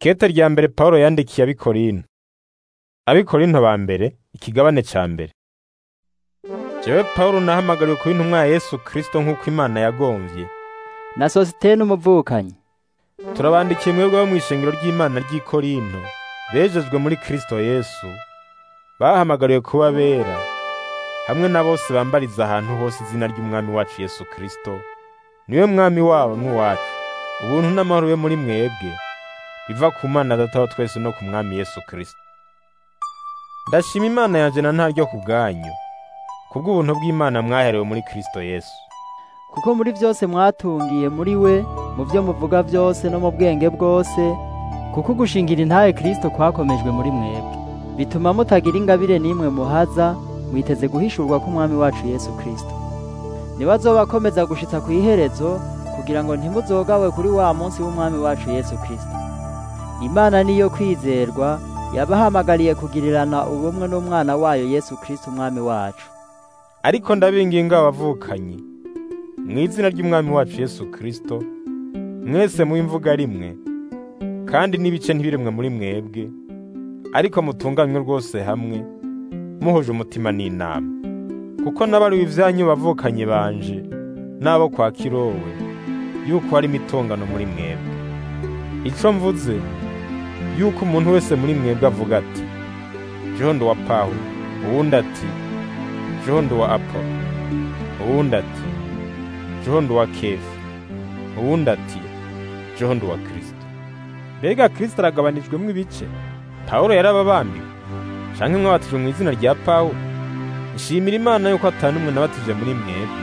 Ikete rya mbere Pawulo yandikiye abikorinto. Abikorinto ba mbere ikigabane ca mbere. Jewe Pawulo nahamagariwe kuba intumwa ya Yesu Kristo nk'uko Imana yagomvye. na Sositene umuvukanyi Turabandikiye mwebwe bo mw'ishengero ry'Imana ry'i Korinto, bejejwe muri Kristo Yesu, bahamagariwe kuba bera, hamwe na bose bambariza ahantu hose izina ry'Umwami wacu Yesu Kristo, niwe Mwami wabo n'uwacu. Ubuntu n'amahoro bibe muri mwebwe, biva ku Mana Data wa twese no ku Mwami Yesu Kristo. Ndashima Imana yanje na ntaryo ku bwanyu, kubw'ubuntu bw'Imana mwaherewe muri Kristo Yesu. kuko muri byose mwatungiye muri we mu byo muvuga byose no mu bwenge bwose kuko gushingira intahe Kristo kwakomejwe muri mwebwe bituma mutagira ingabire n'imwe muhaza mwiteze guhishurwa k'umwami wacu Yesu Kristo niwe azobakomeza gushitsa ku iherezo kugira ngo ntimuzogawe kuri wa munsi w'umwami wacu Yesu Kristo Imana niyo kwizerwa yabahamagariye kugirirana ubumwe n'umwana wayo Yesu Kristo umwami wacu Ariko ndabinginga abavukanyi mu izina ry'Umwami wacu Yesu Kristo, mwese mu imvuga rimwe, kandi n'ibice ntibiremwe muri mwebwe, ariko mutunganywe rwose hamwe, muhuje umutima n'inama. Kuko n'abari ivyanyu bavukanye banje, n'abo kwa Kirowe, yuko hari imitongano muri mwebwe. Ico mvuze, yuko umuntu wese muri mwebwe avuga ati, jeho ndi uwa Pawulo, uwundi ati, jeho ndi uwa Apolo, uwundi ati, jeho ndi uwa Kefa, uwundi ati, jeho ndi uwa Kristo. Mbega Kristo aragabanijwemwo ibice? Pawulo yarababambiwe, canke mwabatijwe mu izina rya Pawulo? Nshimira Imana yuko ata n'umwe nabatije muri mwebwe,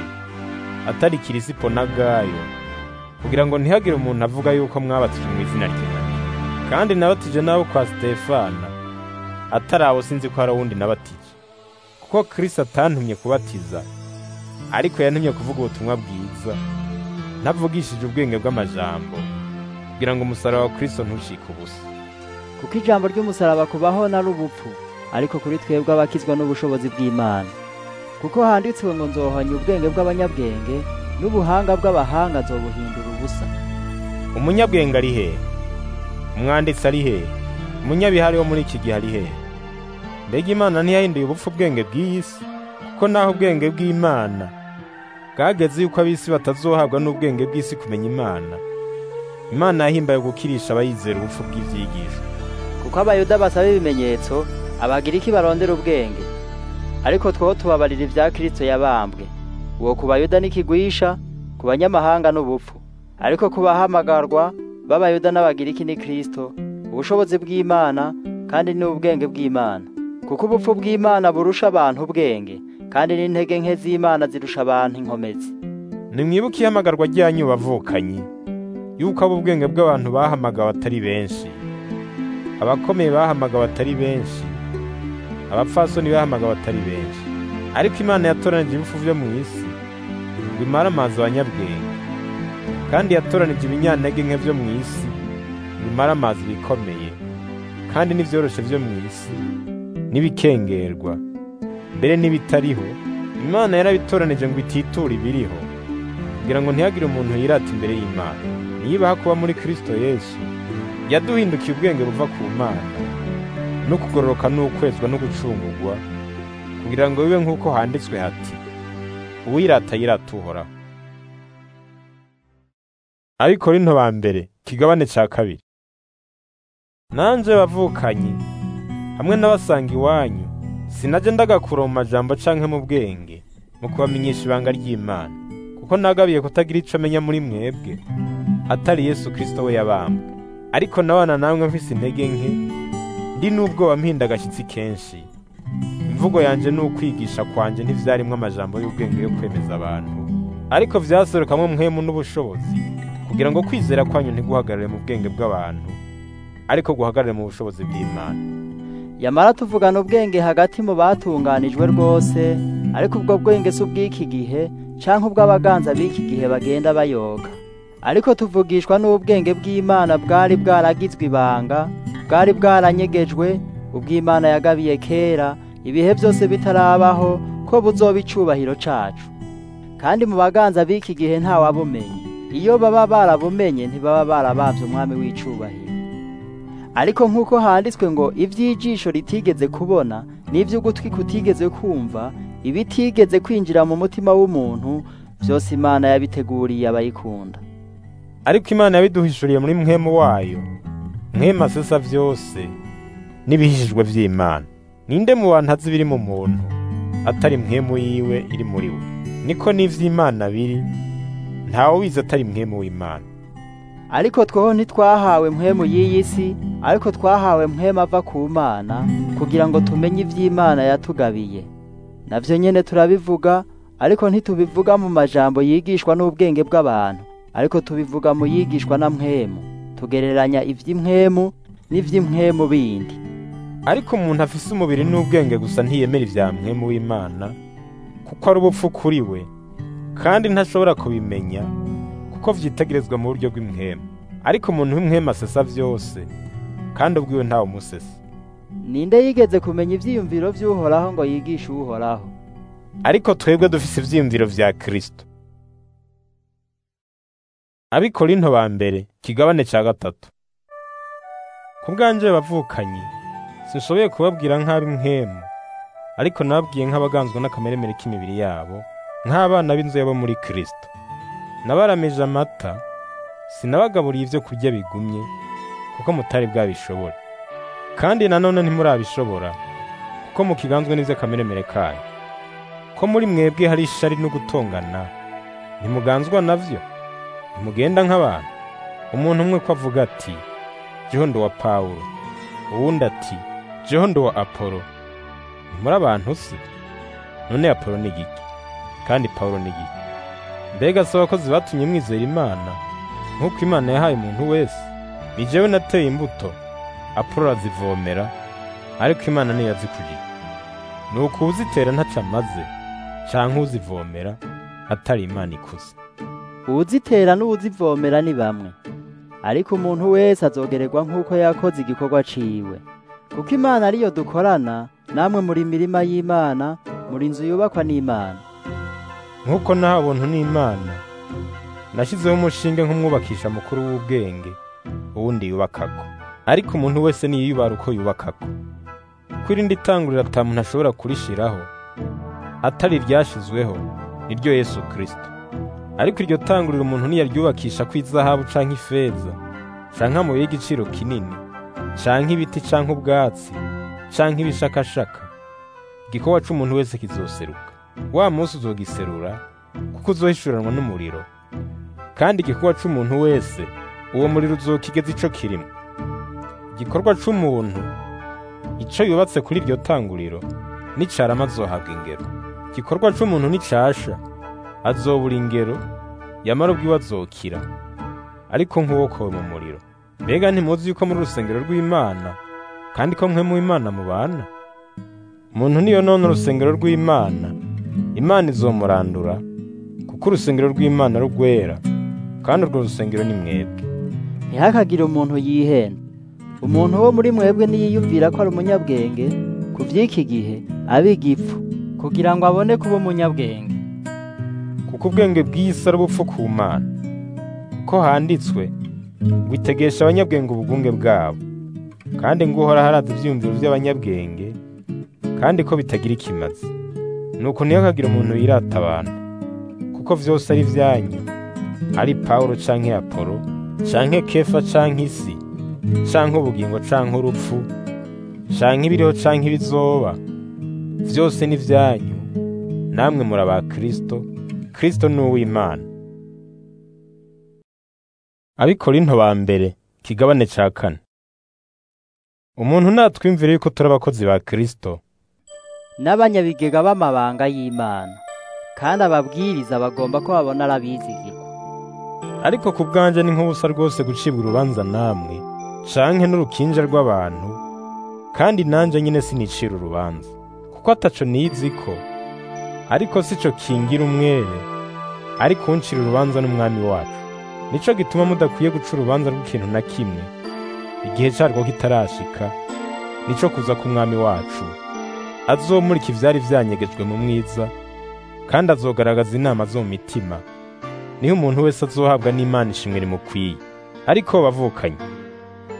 atari Kirisipo na Gayo, kugira ngo ntihagire umuntu avuga yuko mwabatijwe mu izina ry'Imana. Kandi nabatije n'abo kwa Stefana, atari abo sinzi ko hari uwundi nabatije. Kuko Kristo atantumye kubatiza, ariko yantumye kuvuga ubutumwa bwiza, ntavugishije ubwenge bw'amajambo, kugira ngo umusaraba wa Kristo ntushike ubusa. kuko ijambo ry'umusaraba kubaho nari ubupfu ariko kuri twebwe abakizwa n'ubushobozi bw'Imana kuko handitswe ngo nzohanya ubwenge bw'abanyabwenge n'ubuhanga bw'abahanga nzobuhindura ubusa Umunyabwenge ari hehe? Umwanditsi ari hehe? Umunyabihari wo muri iki gihe ari hehe? Mbega Imana ntiyahinduye ubupfu ubwenge bw'iyi si? Kuko naho ubwenge bw'Imana bwageze yuko ab'isi batazohabwa n'ubwenge bw'isi kumenya Imana. Imana yahimbaye gukirisha abayizera ubupfu bw'ivyigisho. kuko abayuda basaba ibimenyetso abagiriki barondera ubwenge ariko two tubabarira ibya Kristo yabambwe uwo ku bayuda n'ikigwisha ku banyamahanga n'ubupfu ariko ku bahamagarwa b'abayuda n'abagiriki ni Kristo ubushobozi bw'Imana kandi n'ubwenge bw'Imana kuko ubupfu bw'Imana burusha abantu ubwenge kandi n'intege nke z'Imana zirusha abantu inkomezi Nimwibuke ihamagarwa ryanyu bavukanyi, yuko abo ubwenge bw'abantu bahamagawe atari benshi, abakomeye bahamagawe atari benshi, abapfasoni bahamagawe atari benshi. Ariko Imana yatoranije ibifu vyo mu isi, ngo imare amazi abanyabwenge, kandi yatoranije ibinyantege nke vyo mu isi, ngo imare amazi ibikomeye, kandi n'ivyoroshe vyo mu isi, n'ibikengerwa, mbere n'ibitariho, Imana yarabitoranije ngo ititure ibiriho, kugira ngo ntihagire umuntu yirata imbere y'Imana. Niyibaha kuba muri Kristo Yesu, yaduhindukiye ubwenge buva ku Mana, no kugororoka n'ukwezwa no gucungurwa, kugira ngo bibe nk'uko handitswe hati, uwirata yirata uhoraho. Abikorinto ba mbere, kigabane ca kabiri. Nanje bavukanyi, hamwe n'abasanga iwanyu, sinaje ndagakura mu majambo canke mu bwenge, mu kubamenyesha ibanga ry'Imana, kuko nagabiye kutagira ico amenya muri mwebwe, atari Yesu Kristo we yabambwe. Ariko nabana namwe mfise intege nke, ndi n'ubwoba mpinda agashyitsi kenshi. Imvugo yanje n'ukwigisha kwanje ntivyarimwo amajambo y'ubwenge yo kwemeza abantu, ariko vyaserukamwo mpwemu n'ubushobozi, kugira ngo kwizera kwanyu ntiguhagarare mu bwenge bw'abantu, ariko guhagarare mu bushobozi bw'Imana. yamara tuvugana ubwenge hagati mu batunganijwe rwose ariko ubwo bwenge si ubw'iki gihe canke ubw'abaganza b'iki gihe bagenda bayoga ariko tuvugishwa n'ubwenge bw'Imana bwari bwaragizwe ibanga bwari bwaranyegejwe ubw'Imana yagabiye kera ibihe byose bitarabaho ko buzoba icubahiro cacu kandi mu baganza b'iki gihe ntawabumenye iyo baba barabumenye ntibaba barabavye umwami w'icubahiro ariko nk'uko handitswe ngo iby'ijisho ritigeze kubona n'iby'ugutwi kutigeze kumva ibitigeze kwinjira mu mutima w'umuntu byose imana yabiteguriye abayikunda ariko imana yabiduhishuriye muri mwemu wayo mwemu asesa byose n'ibihishijwe by'imana ninde mu bantu azi ibiri mu muntu atari mwemu yiwe iri muri we niko n'ivy'imana biri ntawe ubizi atari mwemu w'imana ariko tweho ntitwahawe mpwemu y'iyi si ariko twahawe mpwemu ava ku mana kugira ngo tumenye iby'imana yatugabiye navyo nyene turabivuga ariko ntitubivuga mu majambo yigishwa n'ubwenge bw'abantu ariko tubivuga mu yigishwa na mpwemu tugereranya ivy'impwemu n'ivy'impwemu bindi ariko umuntu afise umubiri n'ubwenge gusa ntiyemera ivya mwemu w'imana kuko ari ubupfu kuri we kandi ntashobora kubimenya kuko vyitegerezwa mu buryo bw'imwemu ariko umuntu w'imwemu asesa vyose kandi ubwiwe ntawe umusesa ninde yigeze kumenya ivyiyumviro vy'uhoraho ngo yigishe uhoraho ariko twebwe dufise ivyiyumviro vya kristo abikorinto ba mbere kigabane ca gatatu ku bwanje bavukanyi sinshoboye kubabwira nk'ab'imwemu ariko nababwiye nk'abaganzwe n'akameremere k'imibiri yabo nk'abana b'inzu yabo muri kristo nabaramije amata sinabagaburiye ivyo kurya bigumye kuko mutari bwabishobora kandi nanone ntimurabishobora kuko mukiganzwe n'ivy'akameremere kayo ko muri mwebwe hari ishari no gutongana ntimuganzwa navyo ntimugenda nk'abantu umuntu umwe ko avuga ati jeho ndi wa pawulo uwundi ati jeho ndi wa apolo ntimuri abantu se none apolo ni giki kandi pawulo ni giki mbega si abakozi batumye mwizera imana nk'uko imana yahaye umuntu wese ni jewe nateye imbuto apolo arazivomera ariko imana niyo yazikujije ni uko uzitera ntaco amaze canke uzivomera atari imana ikuze uwuzitera n'uwuzivomera ni bamwe ariko umuntu wese azogererwa nk'uko yakoze igikorwa ciwe kuko imana ariyo dukorana namwe muri mirima y'imana muri inzu yubakwa n'imana nk'uko nahawe ubuntu n'imana nashyizeho umushinge nk'umwubakisha mukuru w'ubwenge uwundi yubakako ariko umuntu wese niyiyubara uko yubakako kuko irindi tanguriro ata muntu ashobora kurishiraho atari iryashizweho niryo yesu kristo ariko iryo tanguriro umuntu niyaryubakisha ko izahabu canke ifeza canke amabuye y'igiciro kinini canke ibiti canke ubwatsi canke ibishakashaka igikorwa c'umuntu wese kizoseruka wa munsi uzogiserura kuko uzohishuranwa n'umuriro kandi igikorwa c'umuntu wese uwo muriro uzokigeza ico kirimo igikorwa c'umuntu ico yubatse kuri iryo tanguriro nicarama azohabwa ingero igikorwa c'umuntu nicasha azobura ingero yamara ubwiwe azokira ariko nk'uwokowe mu muriro mbega ntimuzi yuko muri urusengero rw'imana kandi ko mwe mu imana mubana umuntu niyo none urusengero rw'imana imana izomurandura kuko urusengero rw'imana rugwera kandi urwo rusengero ni mwebwe ntihakagire umuntu yihenda umuntu wo muri mwebwe niyiyumvira ko ari umunyabwenge ku by'iki gihe abe igipfu kugira ngo abone kuba umunyabwenge kuko ubwenge bw'isi ari ubupfu ku mana kuko handitswe ngo itegesha abanyabwenge ubugunge bwabo kandi ngo uhora haraza ibyiyumviro by'abanyabwenge kandi ko bitagira ikimazi nuko ntihakagire umuntu yirata abantu kuko vyose ari vyanyu ari pawulo canke apolo canke kefa canke isi canke ubugingo canke urupfu canke ibiriho canke ibizoba vyose ni vyanyu namwe muri aba kristo kristo ni uw'imana abikorinto ba mbere kigabane ca kane umuntu natwimvire yuko turi abakozi ba kristo n'abanyabigega b'amabanga y'imana kandi ababwiriza bagomba ko babona arabizigirwa ariko ku bwanje ni nk'ubusa rwose gucibwa urubanza namwe canke n'urukinja rw'abantu kandi nanje nyine sinicira urubanza kuko ataco nizi ko ariko sico kingira umwere ariko uncira urubanza n'umwami wacu nico gituma mudakwiye guca urubanza rw'ikintu na kimwe igihe carwo kitarashika nico kuza k'umwami wacu azomurika ivyari vyanyegejwe mu mwiza kandi azogaragaza inama zo mu mitima niho umuntu wese azohabwa n'imana ishimwe rimukwiye ariko bavukanye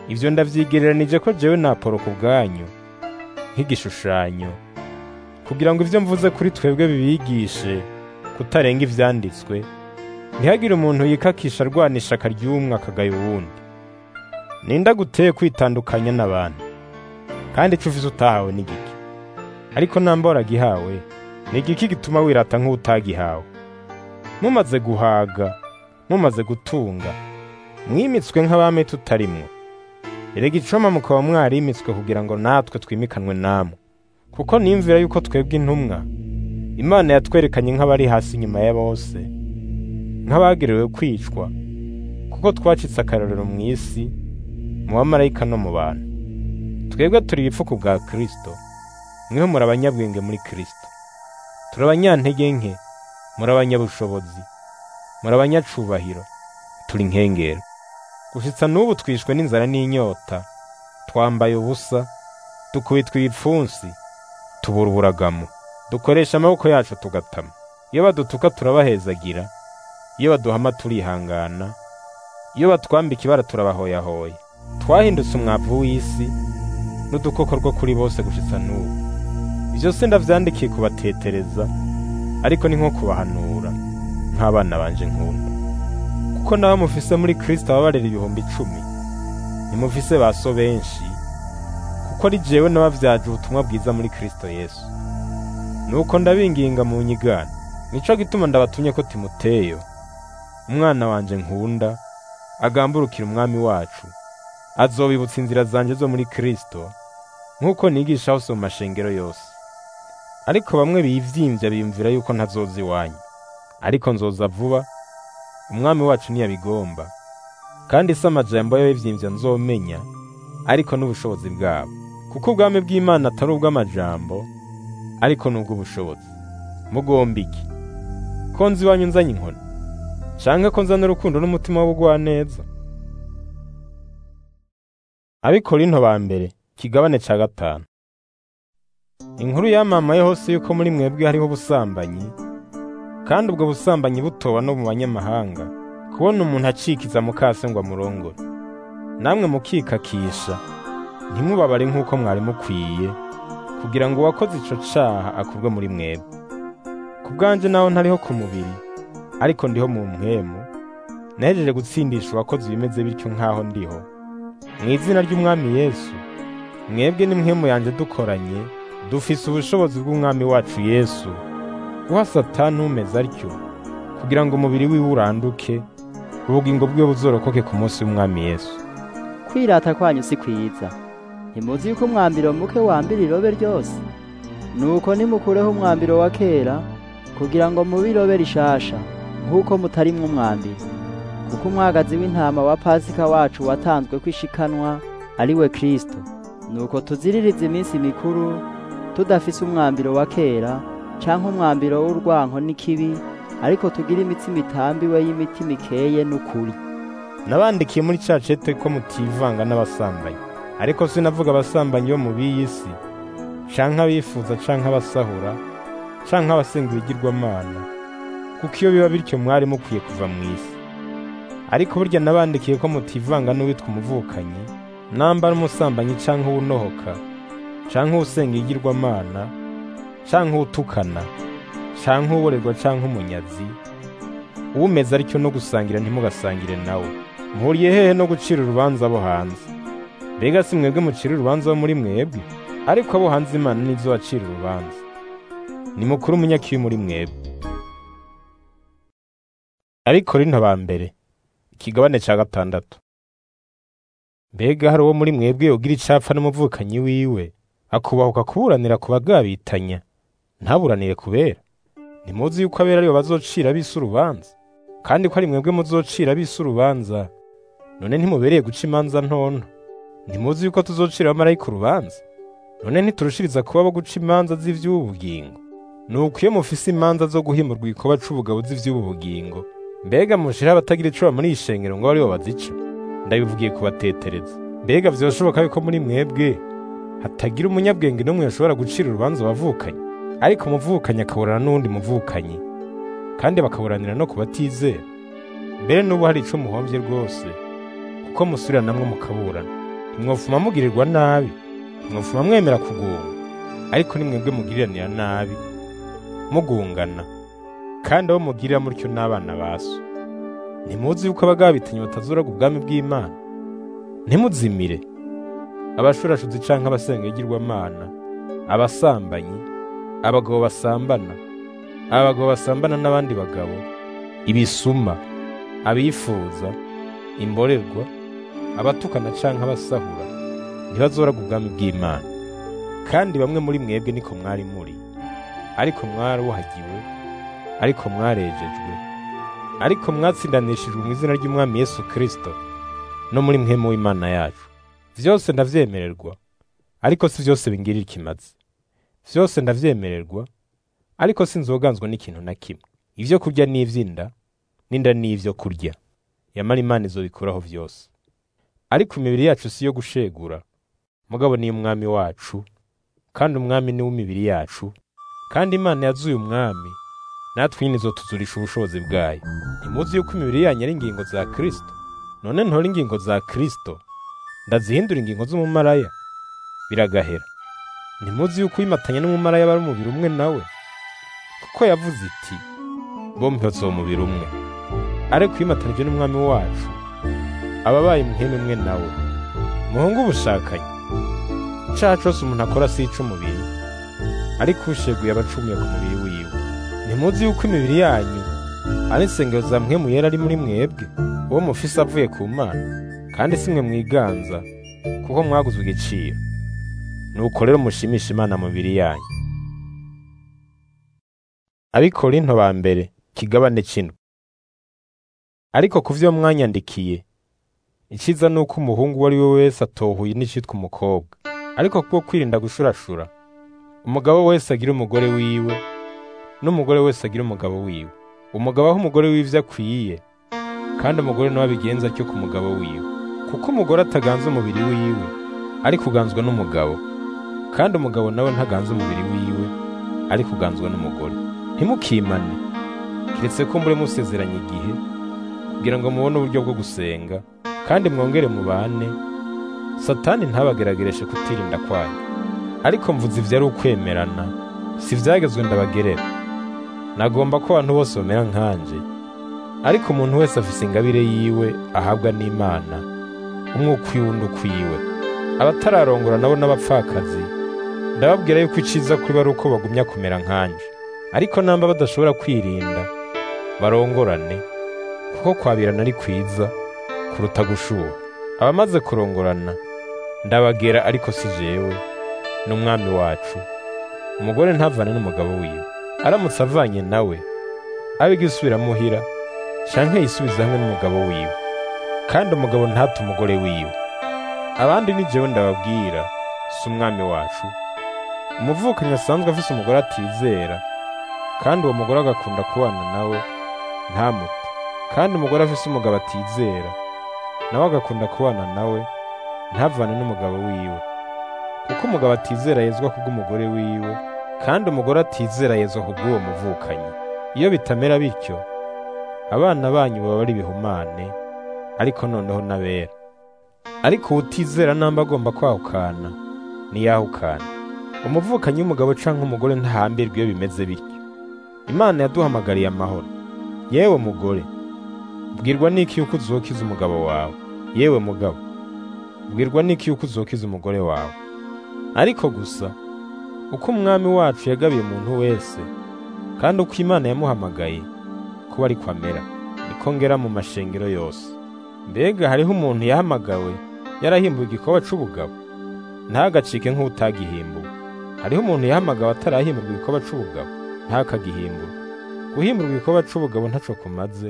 ivyo ndavyigereranije ko jewe na Apolo ku bwanyu nk'igishushanyo kugira ngo ivyo mvuze kuri twebwe bibigishe kutarenga ivyanditswe ntihagire umuntu yikakisha arwanisha akaryumwe akagaya uwundi ninda guteye kwitandukanya n'abantu kandi ico ufise utahawe ni giki ariko namba waragihawe ni igiki gituma wirata nk'utagihawe mumaze guhaga mumaze gutunga mwimitswe nk'abami tutarimwo erega icoma mukaba mwarimitswe kugira ngo natwe twimikanwe namwe kuko nimvira yuko twebwe intumwa imana yatwerekanye nk'abari hasi inyuma ya bose nk'abagerewe kwicwa kuko twacitse akarorero mu isi mu bamarayika no mu bantu twebwe turi ibipfuku bwa kristo mweho muri abanyabwenge muri kristo turi abanyantege nke muri abanyabushobozi muri abanyacubahiro turi nkengero gushitsa n'ubu twishwe n'inzara n'inyota twambaye ubusa dukubitwa ibipfunsi tubura uburagamo dukoresha amaboko yacu tugatama iyo badutuka turabahezagira iyo baduhama turihangana iyo batwambika ibara turabahoyahoya twahindutse umwavu w'isi n'udukoko two kuri bose gushitsa n'ubu ivyo si ndavyandikiye kubatetereza ariko ni nko kubahanura nk'abana banje nkunda kuko nawe mufise muri kristo ababarera ibihumbi icumi ntimufise ba so benshi kuko ari jewe nabavyaje ubutumwa bwiza muri kristo yesu nuko ndabinginga mu nyigana nico gituma ndabatumye ko timoteyo umwana wanje nkunda agamburukira umwami wacu azobibutsa inzira zanje zo muri kristo nk'uko nigisha hose mu mashengero yose ariko bamwe bivyimvya biyumvira yuko ntazoza iwanyu ariko nzoza vuba umwami wacu ntiyabigomba kandi si amajambo y'abivyimvya nzomenya ariko n'ubushobozi bwabo kuko ubwami bw'imana atari ubw'amajambo ariko ni ubw'ubushobozi mugomba iki ko nzi iwanyu nzanye inkoni canke ko nzana urukundo n'umutima w'ubugwaneza abikorinto ba mbere kigabane ca gatanu inkuru yamamaye hose yuko muri mwebwe hariho ubusambanyi kandi ubwo busambanyi butoba no mu banyamahanga kubona umuntu acikiza mukase ngo amurongore namwe mukikakisha ntimubabare nk'uko mwari mukwiye kugira ngo uwakoze ico caha akurwe muri mwebwe ku bwanje naho ntariho ku mubiri ariko ndiho mu mpwemu nahejeje gutsindisha uwakoze ibimeze bityo nk'aho ndiho mu izina ry'umwami yesu mwebwe n'impwemu yanjye dukoranye dufise ubushobozi bw'umwami wacu yesu guha satani umeze atyo kugira ngo umubiri wiwe uranduke ubugingo bwiwe buzorokoke ku munsi w'umwami yesu kwirata kwanyu si kwiza ntimuzi yuko umwambiro muke wambira irobe ryose nuko nimukureho umwambiro wa kera kugira ngo mube irobe rishasha nk'uko mutarimwo umwambiro kuko umwagazi w'intama wa pasika wacu watanzwe kwishikanwa ari we kristo nuko tuziririze iminsi mikuru tudafise umwambiro wa kera canke umwambiro w'urwanko n'ikibi ariko tugire imitsima itambiwe y'imitima ikeye n'ukuri nabandikiye muri ca cete ko mutivanga n'abasambanyi ariko sinavuga abasambanyi bo mu b'iyi si canke abifuza canke abasahura canke abasenga ibigirwamana kuko iyo biba bityo mwari mukwiye kuva mu isi ariko burya nabandikiye ko mutivanga n'uwitwa umuvukanyi nambara umusambanyi canke uwunohoka canke uwusenga igirwamana canke uwutukana canke uworerwa canke umunyazi uwumeze atyo no gusangira ntimugasangire nawe mpuriye hehe no gucira urubanza abo hanze mbega si mwebwe mucira urubanza bo muri mwebwe ariko abo hanze imana nizo bacira urubanza ni mukuru umunyakibi muri mwebwe abikorinto ba mbere ikigabane ca gatandatu mbega hari uwo muri mwebwe yogira icapfa n'umuvukanyi wiwe akubahuka kuburanira ku bagabitanya ntaburanire kubera ntimuzi yuko abera aribo bazocira bise urubanza kandi ko ari mwebwe muzocira bise urubanza none ntimubereye guca imanza ntonto ntimuzi yuko tuzocira abamarayika urubanza none ntiturushiriza kuba abo guca imanza z'ivy'ubu bugingo nuko iyo mufise imanza zo guhimurwa igikoba c'ubugabo z'ivy'ubu bugingo mbega mushira abatagira ico muri iyi shengero ngo aribo bazica ndabivugiye kubatetereza mbega vyoshoboka yuko muri mwebwe hatagira umunyabwenge n'umwe yashobora gucira urubanza abavukanye ariko umuvukanyi akaburana n'uwundi muvukanyi kandi bakaburanira no ku batizera mbere n'ubu hari ico muhomvye rwose kuko musubiranamwo mukaburana ntimwofuma mugirirwa nabi ntimwofuma mwemera kugunga ariko nimwebwe mugiriranira nabi mugungana kandi abo mugirira mutyo n'abana ba so ntimuzi yuko abagabitanye batazuraga ubwami bw'imana ntimuzimire abashurashuzi canke abasenga igirwamana abasambanyi abagabo basambana abagabo basambana n'abandi bagabo ibisuma abifuza imborerwa abatukana canke abasahura ntibazoraga ubwami bw'imana kandi bamwe muri mwebwe niko mwari muri ariko mwaruhagiwe ariko mwarejejwe ariko mwatsindanishijwe mu izina ry'umwami yesu kirisito no muri mwemu w'imana yacu vyose ndavyemererwa ariko si vyose bingirira ikimazi vyose ndavyemererwa ariko sinzoganzwa n'ikintu na kimwe ivyo kurya n'ivy'inda n'inda n'ivyo kurya yamara imana izobikuraho vyose ariko imibiri yacu si iyo gushegura mugabo ni umwami wacu kandi umwami ni w'imibiri yacu kandi imana yazuye umwami natwe nyine izotuzurisha ubushobozi bwayo ntimuzi yuko imibiri yanyu ari ingingo za kristo none ntora ingingo za kristo ndazihindura ingingo z'umumaraya biragahera ntimuzi yuko uyimatanya n'umumaraya bari umubiri umwe nawe kuko yavuze iti bombi bazoba umubiri umwe ariko uyimatanije n'umwami wacu aba abaye umuhene umwe nawe muhungu ubushakanye icaha cose umuntu akora si ic'umubiri ariko usheguye aba acumuye ku mubiri wiwe ntimuzi yuko imibiri yanyu ari insengero za mpwemu yera ari muri mwebwe uwo mufise avuye ku mana kandi si mwe mwiganza kuko mwaguzwe igiciro nuko rero mushimisha imana mu mibiri yanyu abikorinto ba mbere kigabane c'indwi ariko ku vyo mwanyandikiye iciza ni uko umuhungu uwo ari we wese atohuye n'icitwa umukobwa ariko kubwo kwirinda gushurashura umugabo wese agira umugore wiwe n'umugore wese agira umugabo wiwe umugabo aho umugore w'ivyo akwiye kandi umugore nawe abigenza atyo ku mugabo wiwe kuko umugore ataganza umubiri wiwe ariko uganzwa n'umugabo kandi umugabo nawe ntaganza umubiri wiwe ariko uganzwa n'umugore ntimukimane kiretse ko mbure musezeranye igihe kugira ngo mubone uburyo bwo gusenga kandi mwongere mubane satani ntabageragereshe kutirinda kwanyu ariko mvuze ivyo ari ukwemerana si vyagezwe ndabagerera nagomba ko abantu bose bamera nkanje ariko umuntu wese afise ingabire yiwe ahabwa n'imana umwe ukwiwe undi ukwiwe abatararongora nabo n'abapfakazi ndababwira yuko iciza kuri ari uko bagumya kumera nkanje ariko namba badashobora kwirinda barongorane kuko kwabirana ari kwiza kuruta gushuha abamaze kurongorana ndabagera ariko si jewe n'umwami wacu umugore ntavane n'umugabo wiwe aramutse avanye nawe abe isubira muhira canke yisubiza hamwe n'umugabo wiwe kandi umugabo ntate umugore wiwe abandi ni jewe ndababwira si umwami wacu umuvukanyi asanzwe afise umugore atizera kandi uwo mugore agakunda kubana nawe ntamute kandi umugore afise umugabo atizera nawe agakunda kubana nawe ntavane n'umugabo wiwe kuko umugabo atizera yezwa kubw'umugore wiwe kandi umugore atizera yezwa kubw'uwo muvukanyi iyo bitamera bityo abana banyu baba ari ibihumane ariko noneho n'abera ariko uwutizera namba agomba kwahukana ntiyahukana umuvukanyi w'umugabo canke umugore ntahambirwa iyo bimeze bityo imana yaduhamagariye amahoro yewe mugore bwirwa n'iki yuko uzokiza umugabo wawe yewe mugabo bwirwa n'iki yuko uzokiza umugore wawe ariko gusa uko umwami wacu yagabiye umuntu wese kandi uko imana yamuhamagaye kuba ariko amera niko ngera mu mashengero yose mbega hariho umuntu yahamagawe yarahimbuwe igikoba c'ubugabo ntagacike nk'utagihimbuwe hariho umuntu yahamagawe atarahimburwa igikoba c'ubugabo ntakagihimburwe guhimburwa igikoba c'ubugabo ntaco kumaze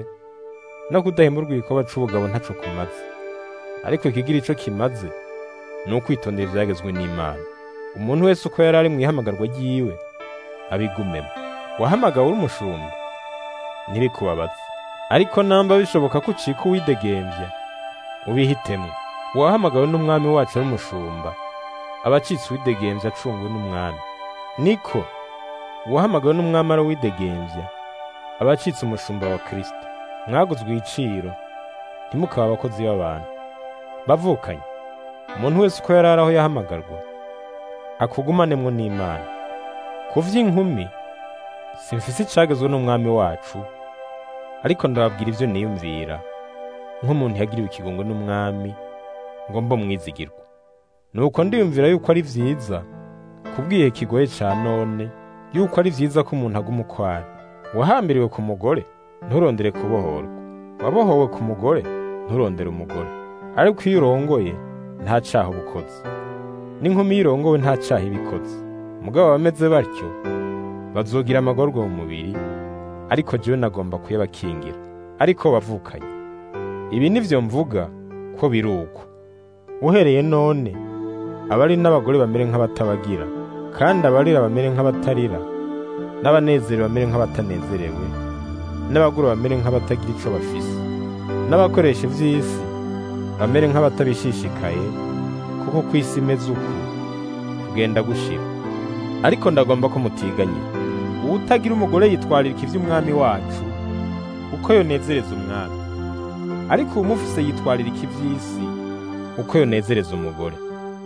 no kudahimburwa igikoba c'ubugabo ntaco kumaze ariko ikigira ico kimaze ni ukwitondera ivyagezwe n'imana umuntu wese uko yari ari mu ihamagarwa ryiwe abigumemo wahamagawe uri umushumba ntibikubabaze ariko namba bishoboka ko ucika uwidegemvya ubihitemo uwahamagawe n'umwami wacu ari umushumba aba acitse uwidegemvya acungwe n'umwami niko uwahamagawe n'umwami ari uwidegemvya aba acitse umushumba wa kristo mwaguzwe igiciro ntimukaba abakozi b'abantu bavukanye umuntu wese uko yari ari aho yahamagarwa akugumanemwo n'imana ku vy'inkumi simfise icagezwe n'umwami wacu ariko ndababwira ivyo niyumvira nk'umuntu yagiriwe ikigongwe n'umwami ngo mbo mwizigirwa nuko ndiyumvira yuko ari vyiza kubwiye kigoye ca none yuko ari vyiza ko umuntu aguma ukwari wahambiriwe ku mugore nturondere kubohorwa wabohowe ku mugore nturondere umugore ariko iyo urongoye nta caha uba ukoze n'inkumi iyo irongowe nta caha iba ikoze mugabo bameze batyo bazogira amagorwa mu mubiri ariko jewe nagomba kuyabakingira ariko bavukanye ibi nivyo mvuga ko biri uko uhereye none abari n'abagore bamere nk'abatabagira kandi abarira bamere nk'abatarira n'abanezerewe bamere nk'abatanezerewe n'abagura bamere nk'abatagira ico bafise n'abakoresha ivy'isi bamere nk'abatabishishikaye kuko ku isi imeze uku kugenda gushira ariko ndagomba ko mutiganye uwutagira umugore yitwaririka ivy'umwami wacu uko yonezereza umwami ariko uwumufise yitwaririka ivy'isi uko yonezereza umugore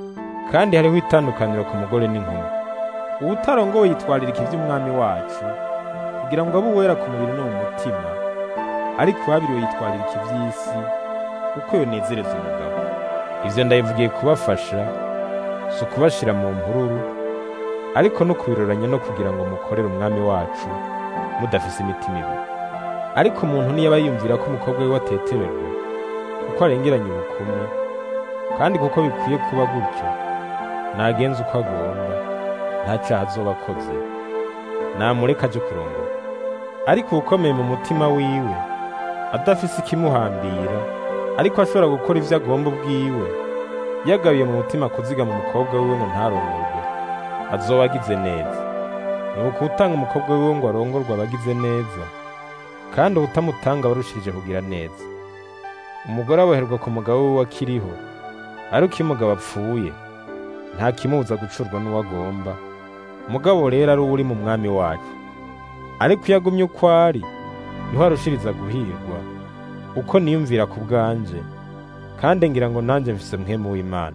kandi hariho itandukaniro ku mugore n'inkumi uwutarongowe yitwaririka ivy'umwami wacu kugira ngo abe uwera ku mubiri no mu mutima ariko uwabiriwe yitwaririka ivy'isi uko yonezereza umugabo ivyo ndabivugiye kubafasha si ukubashira mu mpururu ariko no kubiroranya no kugira ngo mukorere umwami wacu mudafise imitima ibiri ariko umuntu niyaba yiyumvira ko umukobwa we watetererwa kuko arengeranye ubukumi kandi kuko bikwiye kuba gutyo nagenza uko agomba nta caha azoba akoze namureka aje kurongora ariko ukomeye mu mutima wiwe adafise ikimuhambira ariko ashobora gukora ivyo agomba ubwiwe yagabiye mu mutima kuzigama umukobwa wiwe ngo ntarongorwe azoba agize neza nuko utanga umukobwa wiwe ngo arongorwe aba agize neza kandi ubutamutanga aba arushirije kugira neza umugore aboherwa ku mugabo wiwe akiriho ariko iyo umugabo apfuye nta kimubuza gucurwa n'uwo agomba umugabo rero ari uwo uri mu mwami wacu ariko iyo agumye uko ari niho arushiriza guhirwa uko niyumvira ku bwanje kandi ngira ngo nanjye mfise mwemu w'imana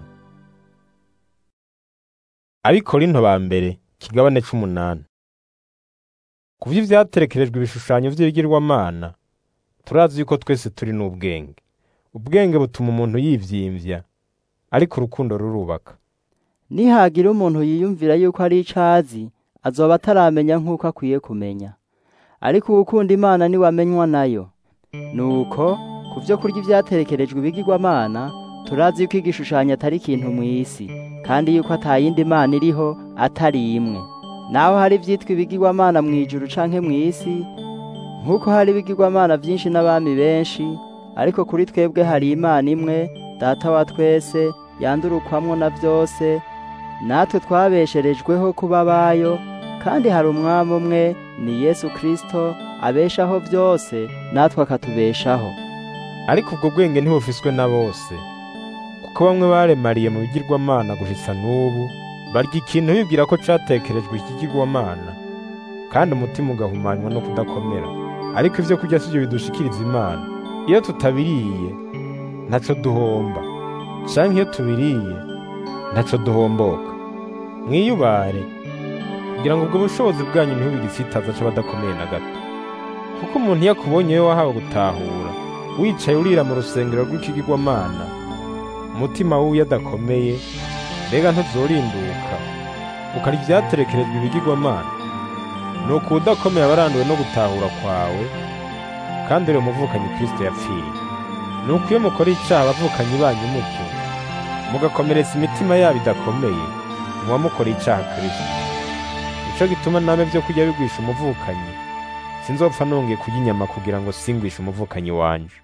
abikorinto ba mbere kigabane c'umunani ku vy'ivyaterekerejwe ibishushanyo vy'ibigirwamana turazi yuko twese turi n'ubwenge ubwenge butuma umuntu yivyimvya ariko urukundo rurubaka nihagira umuntu yiyumvira yuko ari icazi azoba ataramenya nk'uko akwiye kumenya ariko uwukunda imana niwe amenywa nayo nuko ku vyo kurya ivyaterekerejwe ibigirwamana turazi yuko igishushanyo atari ikintu mw'isi kandi yuko atayindi mana iriho atari imwe naho hari ivyitwa ibigirwamana mw'ijuru canke mw'isi nk'uko hari ibigirwamana vyinshi n'abami benshi ariko kuri twebwe hari imana imwe data wa twese yandurukwamwo na vyose natwe twabesherejweho kuba abayo kandi hari umwami umwe ni yesu kristo abeshaho byose natwe akatubeshaho ariko ubwo bwenge ntibufiswe na bose kuko bamwe baremariye mu bigirwamana guhisa n'ubu barya ikintu bibwira ko catekerejwe ikigirwamana kandi umutima ugahumanywa no kudakomera ariko ivyo kurya sivyo bidushikiriza imana iyo tutabiriye ntaco duhomba canke iyo tubiriye ntaco duhomboka mwiyubare kugira ngo ubwo bushobozi bwanyu ntibube igisitaza c'abadakomeye na gato kuko umuntu iyo akubonye we wahawe gutahura wicaye urira mu rusengero rw'ikigirwamana umutima wiwe adakomeye mbega ntuzorinduka ukari ivyaterekerejwe ibigirwamana nuko udakomeye aba aranduwe no gutahura kwawe kandi uri umuvukanyi kristo yapfiriye nuko iyo mukora icaha abavukanyi banyu mutyo mugakomeretsa imitima yabo idakomeye muba mukora icaha kristo nico gituma name vyo kurya bigwisha umuvukanyi sinzopfa nongeye kurya inyama kugira ngo singwishe umuvukanyi wanje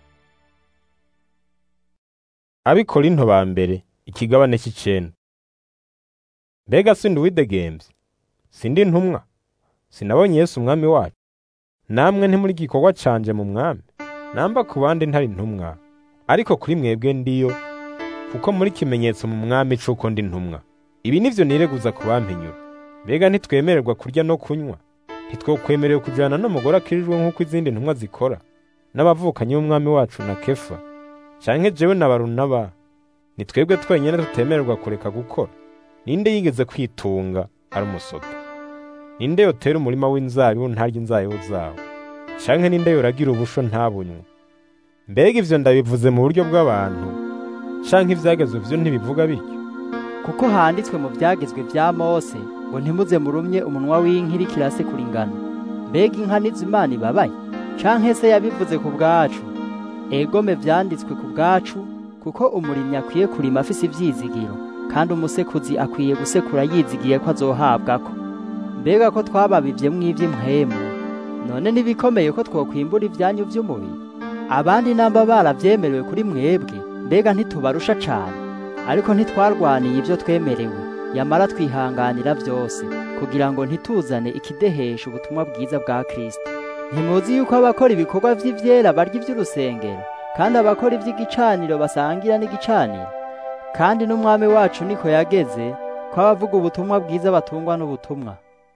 abikorinto ba mbere ikigabane c'icenda mbega sindi uwidegemvye sindi ntumwa sinabonye yesu umwami wacu namwe ntimuri gikorwa canje mu mwami namba ku bandi ntari ntumwa ariko kuri mwebwe ndiyo kuko muri kimenyetso mu mwami c'uko ndi ntumwa ibi nivyo nireguza ku bampinyura mbega ntitwemererwa kurya no kunywa ntitwokwemerewe kujana n'umugore akirijwe nk'uko izindi ntumwa zikora n'abavukanyi b'umwami wacu na kefa canke jewe na barunaba ni twebwe twenyine tutemererwa kureka gukora ninde yigeze kwitunga ari umusoda ninde yotera umurima w'inzabibu ntarya inzabibu zawo canke ninde yoragira ubusho ntabunywe mbega ivyo ndabivuze mu buryo bw'abantu canke ivyagezwe vyo ntibivuga bityo kuko handitswe mu byagezwe bya mose ngo ntimuze murumye umunwa w'inka iriko irasekura ingano mbega inka nizo imana ibabaye canke se yabivuze ku bwacu egome vyanditswe ku bwacu kuko umurimyi akwiye kurima afise ivyizigiro kandi umusekuzi akwiye gusekura yizigiye ko azohabwako mbega ko twababivyemwo ivy'impwemu none ntibikomeye ko twokwimbura ivyanyu vy'umubiri abandi namba baravyemerewe kuri mwebwe mbega ntitubarusha cane ariko ntitwarwaniye ibyo twemerewe yamara twihanganira byose kugira ngo ntituzane ikidehesha ubutumwa bwiza bwa Kristo ntimuzi yuko abakora ibikorwa vy'ivyera barya ivy'urusengero kandi abakora ivy'igicaniro basangira n'igicaniro kandi n'umwami wacu niko yageze ko abavuga ubutumwa bwiza batungwa n'ubutumwa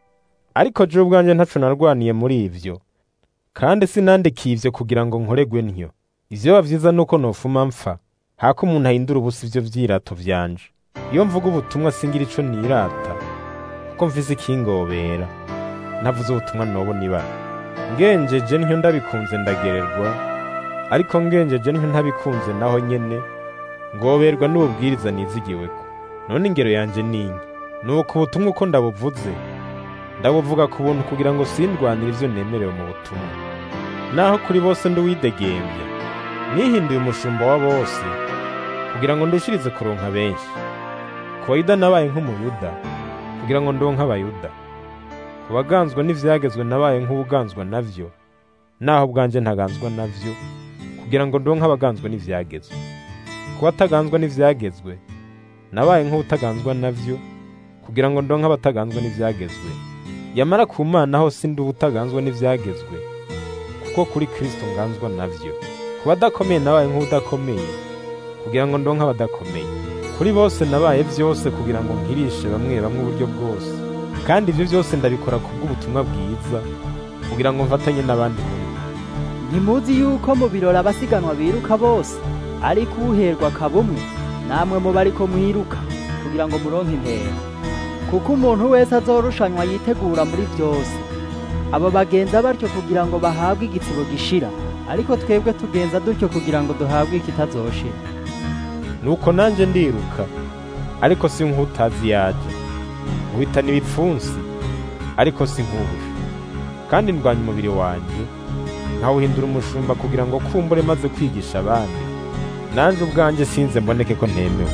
ariko je ubwanje ntaco narwaniye muri ivyo kandi sinandikiye ivyo kugira ngo nkoregwe ntyo ivyo bavyiza nuko nofuma mpfa hako umuntu ahindura ubusa ivyo vyirato vyanje iyo mvuga ubutumwa singira ico nirata kuko mvise ikingobera navuze ubutumwa nobona ibara ngenjeje ntyo ndabikunze ndagererwa ariko ngenjeje ntyo ntabikunze naho nyene ngoberwa n'ububwiriza nizigiweko none ingero yanje ninki nuko ubutumwa uko ndabuvuze ndabuvuga ku buntu kugira ngo sindwanire ivyo nemerewe mu butumwa naho kuri bose nduwidegembya nihinduye umushumba wa bose kugira ngo ndushirize kuronka benshi ku bayuda nabaye nk'umuyuda kugira ngo ndonke abayuda ku baganzwa n'ivyagezwe nabaye nk'ubuganzwa navyo naho bwanje ntaganzwa navyo kugira ngo ndonke abaganzwa n'ivyagezwe ku bataganzwa n'ivyagezwe nabaye nk'ubutaganzwa navyo kugira ngo ndonke abataganzwa n'ivyagezwe yamara ku mana ho sindi ubutaganzwa n'ivyagezwe kuko kuri kristo nganzwa navyo ku badakomeye nabaye nk'ubudakomeye kugira ngo ndonke abadakomeye kuri bose nabaye vyose kugira ngo nkirishe bamwe bamwe uburyo bwose kandi ivyo vyose ndabikora kubw'ubutumwa bwiza kugira ngo mfatanye n'abandi muri ntimuzi yuko mu birori abasiganwa biruka bose ariko uherwa akaba umwe namwe muba ariko mwiruka kugira ngo muronke intego kuko umuntu wese azorushanywa yitegura muri byose abo bagenza batyo kugira ngo bahabwe igitsibo gishira ariko twebwe tugenza dutyo kugira ngo duhabwe ikitazoshira nuko nanje ndiruka ariko si nk'utazi yaje nkubitana ibipfunsi ariko si nk'ubusha kandi ndwanya umubiri wanjye nkawuhindura umushumba kugira ngo kumbure maze kwigisha abandi nanje ubwanjye sinze mboneke ko ntemewe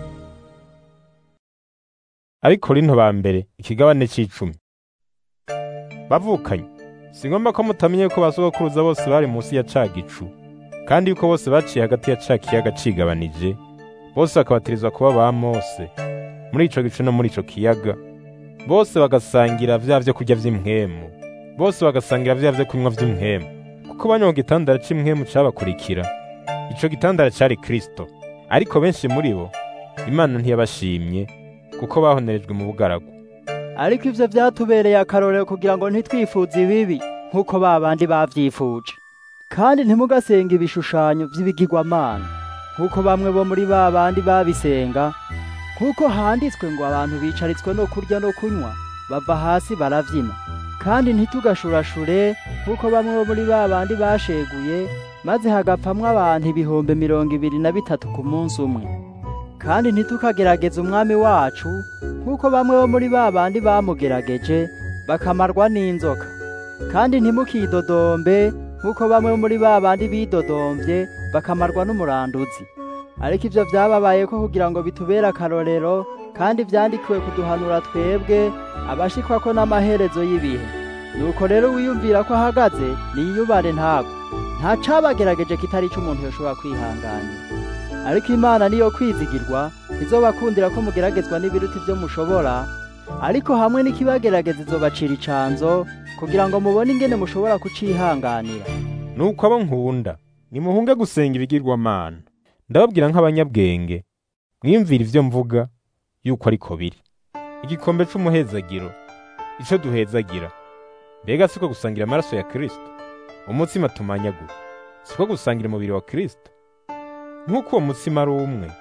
ariko rino ba mbere ikigabane c'icumi bavukanye si ngombwa ko mutamenye ko basogokuruza bose bari munsi ya ca gicu kandi yuko bose baciye hagati ya ca kiyaga cigabanije bose bakabatirizwa kuba ba mose muri ico gicu no muri ico kiyaga bose bagasangira vya vyo kurya vy'impwemu bose bagasangira vya vyo kunywa vy'impwemu kuko banywa mu gitandara c'imwemu cabakurikira ico gitandara cari kristo ariko benshi muri bo imana ntiyabashimye kuko bahonerejwe mu bugaragu ariko ivyo vyatubereye akarorero kugira ngo ntitwifuze ibibi nk'uko ba bandi bavyifuje kandi ntimugasenga ibishushanyo vy'ibigirwamana nk'uko bamwe bo muri ba bandi babisenga nk'uko handitswe ngo abantu bicaritswe no kurya no kunywa bava hasi baravyina kandi ntitugashurashure nk'uko bamwe bo muri ba bandi basheguye maze hagapfamwo abantu ibihumbi mirongo ibiri na bitatu ku munsi umwe kandi ntitukagerageze umwami wacu nk'uko bamwe bo muri ba bandi bamugerageje bakamarwa n'inzoka kandi ntimukidodombe nk'uko bamwe bo muri ba bandi bidodombye bakamarwa n'umuranduzi ariko ivyo vyababaye ko kugira ngo bitubere akarorero kandi vyandikiwe kuduhanura twebwe abashikwa ko n'amaherezo y'ibihe nuko rero wiyumvira ko ahagaze niyubare ntago nta cabagerageje kitari ico umuntu yoshobora kwihanganira ariko imana niyo kwizigirwa izobakundira ko mugeragezwa n'ibiruti vyo mushobora ariko hamwe n'ikibagerageza izobacira icanzo kugira ngo mubone ingene mushobora kucihanganira nuko abo nkunda nimuhunge gusenga ibigirwamana ndababwira nk'abanyabwenge mwiyumvira ivyo mvuga yuko ariko biri igikombe c'umuhezagiro ico duhezagira mbega siko gusangira amaraso ya kristo umutsima tumanyagura siko gusangira umubiri wa kristo nk'uko uwo mutsima ari umwe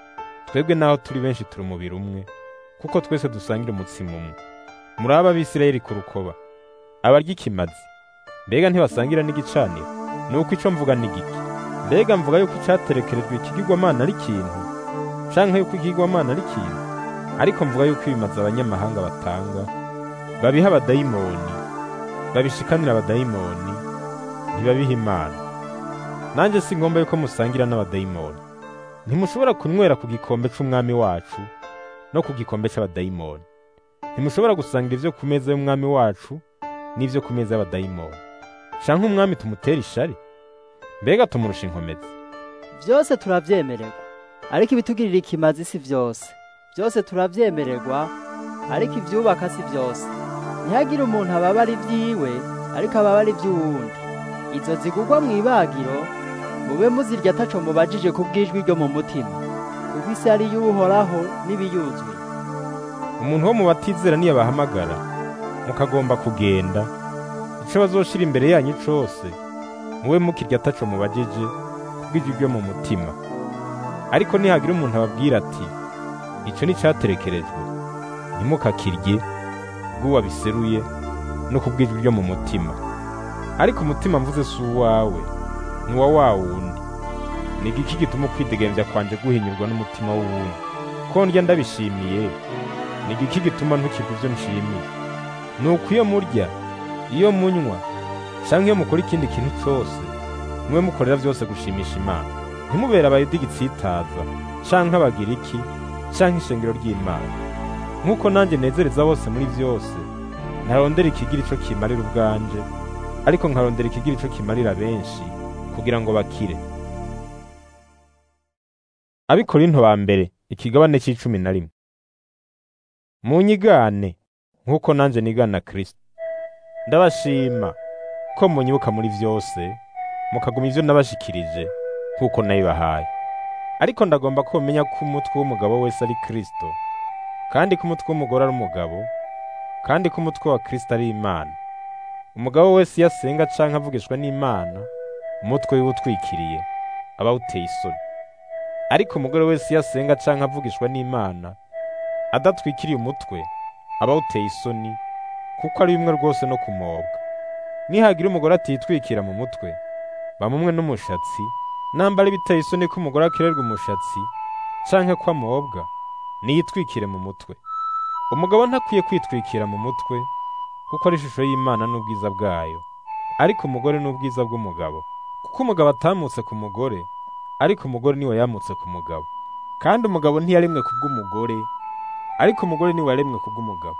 twebwe naho turi benshi turi umubiri umwe kuko twese dusangira umutsima umwe muri aba Bisirayeli ku rukoba abarya ikimazi mbega ntibasangira n'igicaniro nuko ico mvuga ni giki mbega mvuga yuko icaterekerejwe ikigirwamana ari ikintu canke yuko ikigirwamana ari ikintu ariko mvuga yuko ibimazi abanyamahanga batanga babiha abadayimoni babishikanira abadayimoni ntibabiha imana nanjye si ngomba yuko musangira n'abadayimoni ntimushobora kunywera ku gikombe c'umwami wacu no ku gikombe c'abadayimoni ntimushobora gusangira ivyo ku meza y'umwami wacu n'ivyo ku meza y'abadayimoni canke umwami tumutera ishari mbega tumurusha inkomezi byose turavyemererwa ariko ibitugirira ikimazi si vyose byose turavyemererwa ariko ivyubaka si vyose ntihagire umuntu ababara ivyiwe ariko ababara ivy'uwundi izo zigugwa mw'ibagiro mube muzirya ataco mubajije ku bw'ijwi ryo mu mutima kuko isi ari iy'uhoraho n'ibiyuzwe umuntu wo mu batizera niyabahamagara mukagomba kugenda ico bazoshira imbere yanyu cose mube mukirya ataco mubajije ku bw'ijwi ryo mu mutima ariko nihagira umuntu ababwira ati ico ni caterekerejwe ntimukakirye bw'uwabiseruye no ku bw'ijwi ryo mu mutima ariko umutima mvuze si uwawe ni uwa wa wundi ni igiki gituma ukwidegemvya kwanje guhinyurwa n'umutima w'uwundi ko ndya ndabishimiye ni igiki gituma ntukirwa ivyo nshimiye ni uko iyo murya iyo munywa canke iyo mukora ikindi kintu cose mube mukorera vyose gushimisha imana ntimubere abayuda igitsitaza canke abagiriki canke ishengero ry'imana nk'uko nanjye nezereza bose muri vyose ntarondera ikigira ico kimarira ubwanje ariko nkarondera ikigira ico kimarira benshi kugira ngo bakire abikorinto ba mbere ikigabane c'icumi na rimwe munyigane nk'uko nanje nigana kristo ndabashima ko munyibuka muri vyose mukaguma ivyo nabashikirije nk'uko nabibahaye ariko ndagomba ko mumenya ko umutwe w'umugabo wese ari kristo kandi ko umutwe w'umugore ari umugabo kandi ko umutwe wa kristo ari imana umugabo wese iyo asenga canke avugishwa n'imana umutwe wiwe utwikiriye aba awuteye isoni ariko umugore wese iyo asenga canke avugishwa n'imana adatwikiriye umutwe aba awuteye isoni kuko ari bimwe rwose no kumobwa nihagira umugore atitwikira mu mutwe bamumwe n'umushatsi nambara biteye isoni ko umugore akererwa umushatsi canke ko amobwa niyitwikire mu mutwe umugabo ntakwiye kwitwikira mu mutwe kuko ari ishusho y'imana n'ubwiza bwayo ariko umugore n'ubwiza bw'umugabo kuko umugabo atamutse ku mugore ariko umugore niwe yamutse ku mugabo kandi umugabo ntiyaremwe kubw'umugore ariko umugore niwe yaremwe kubw'umugabo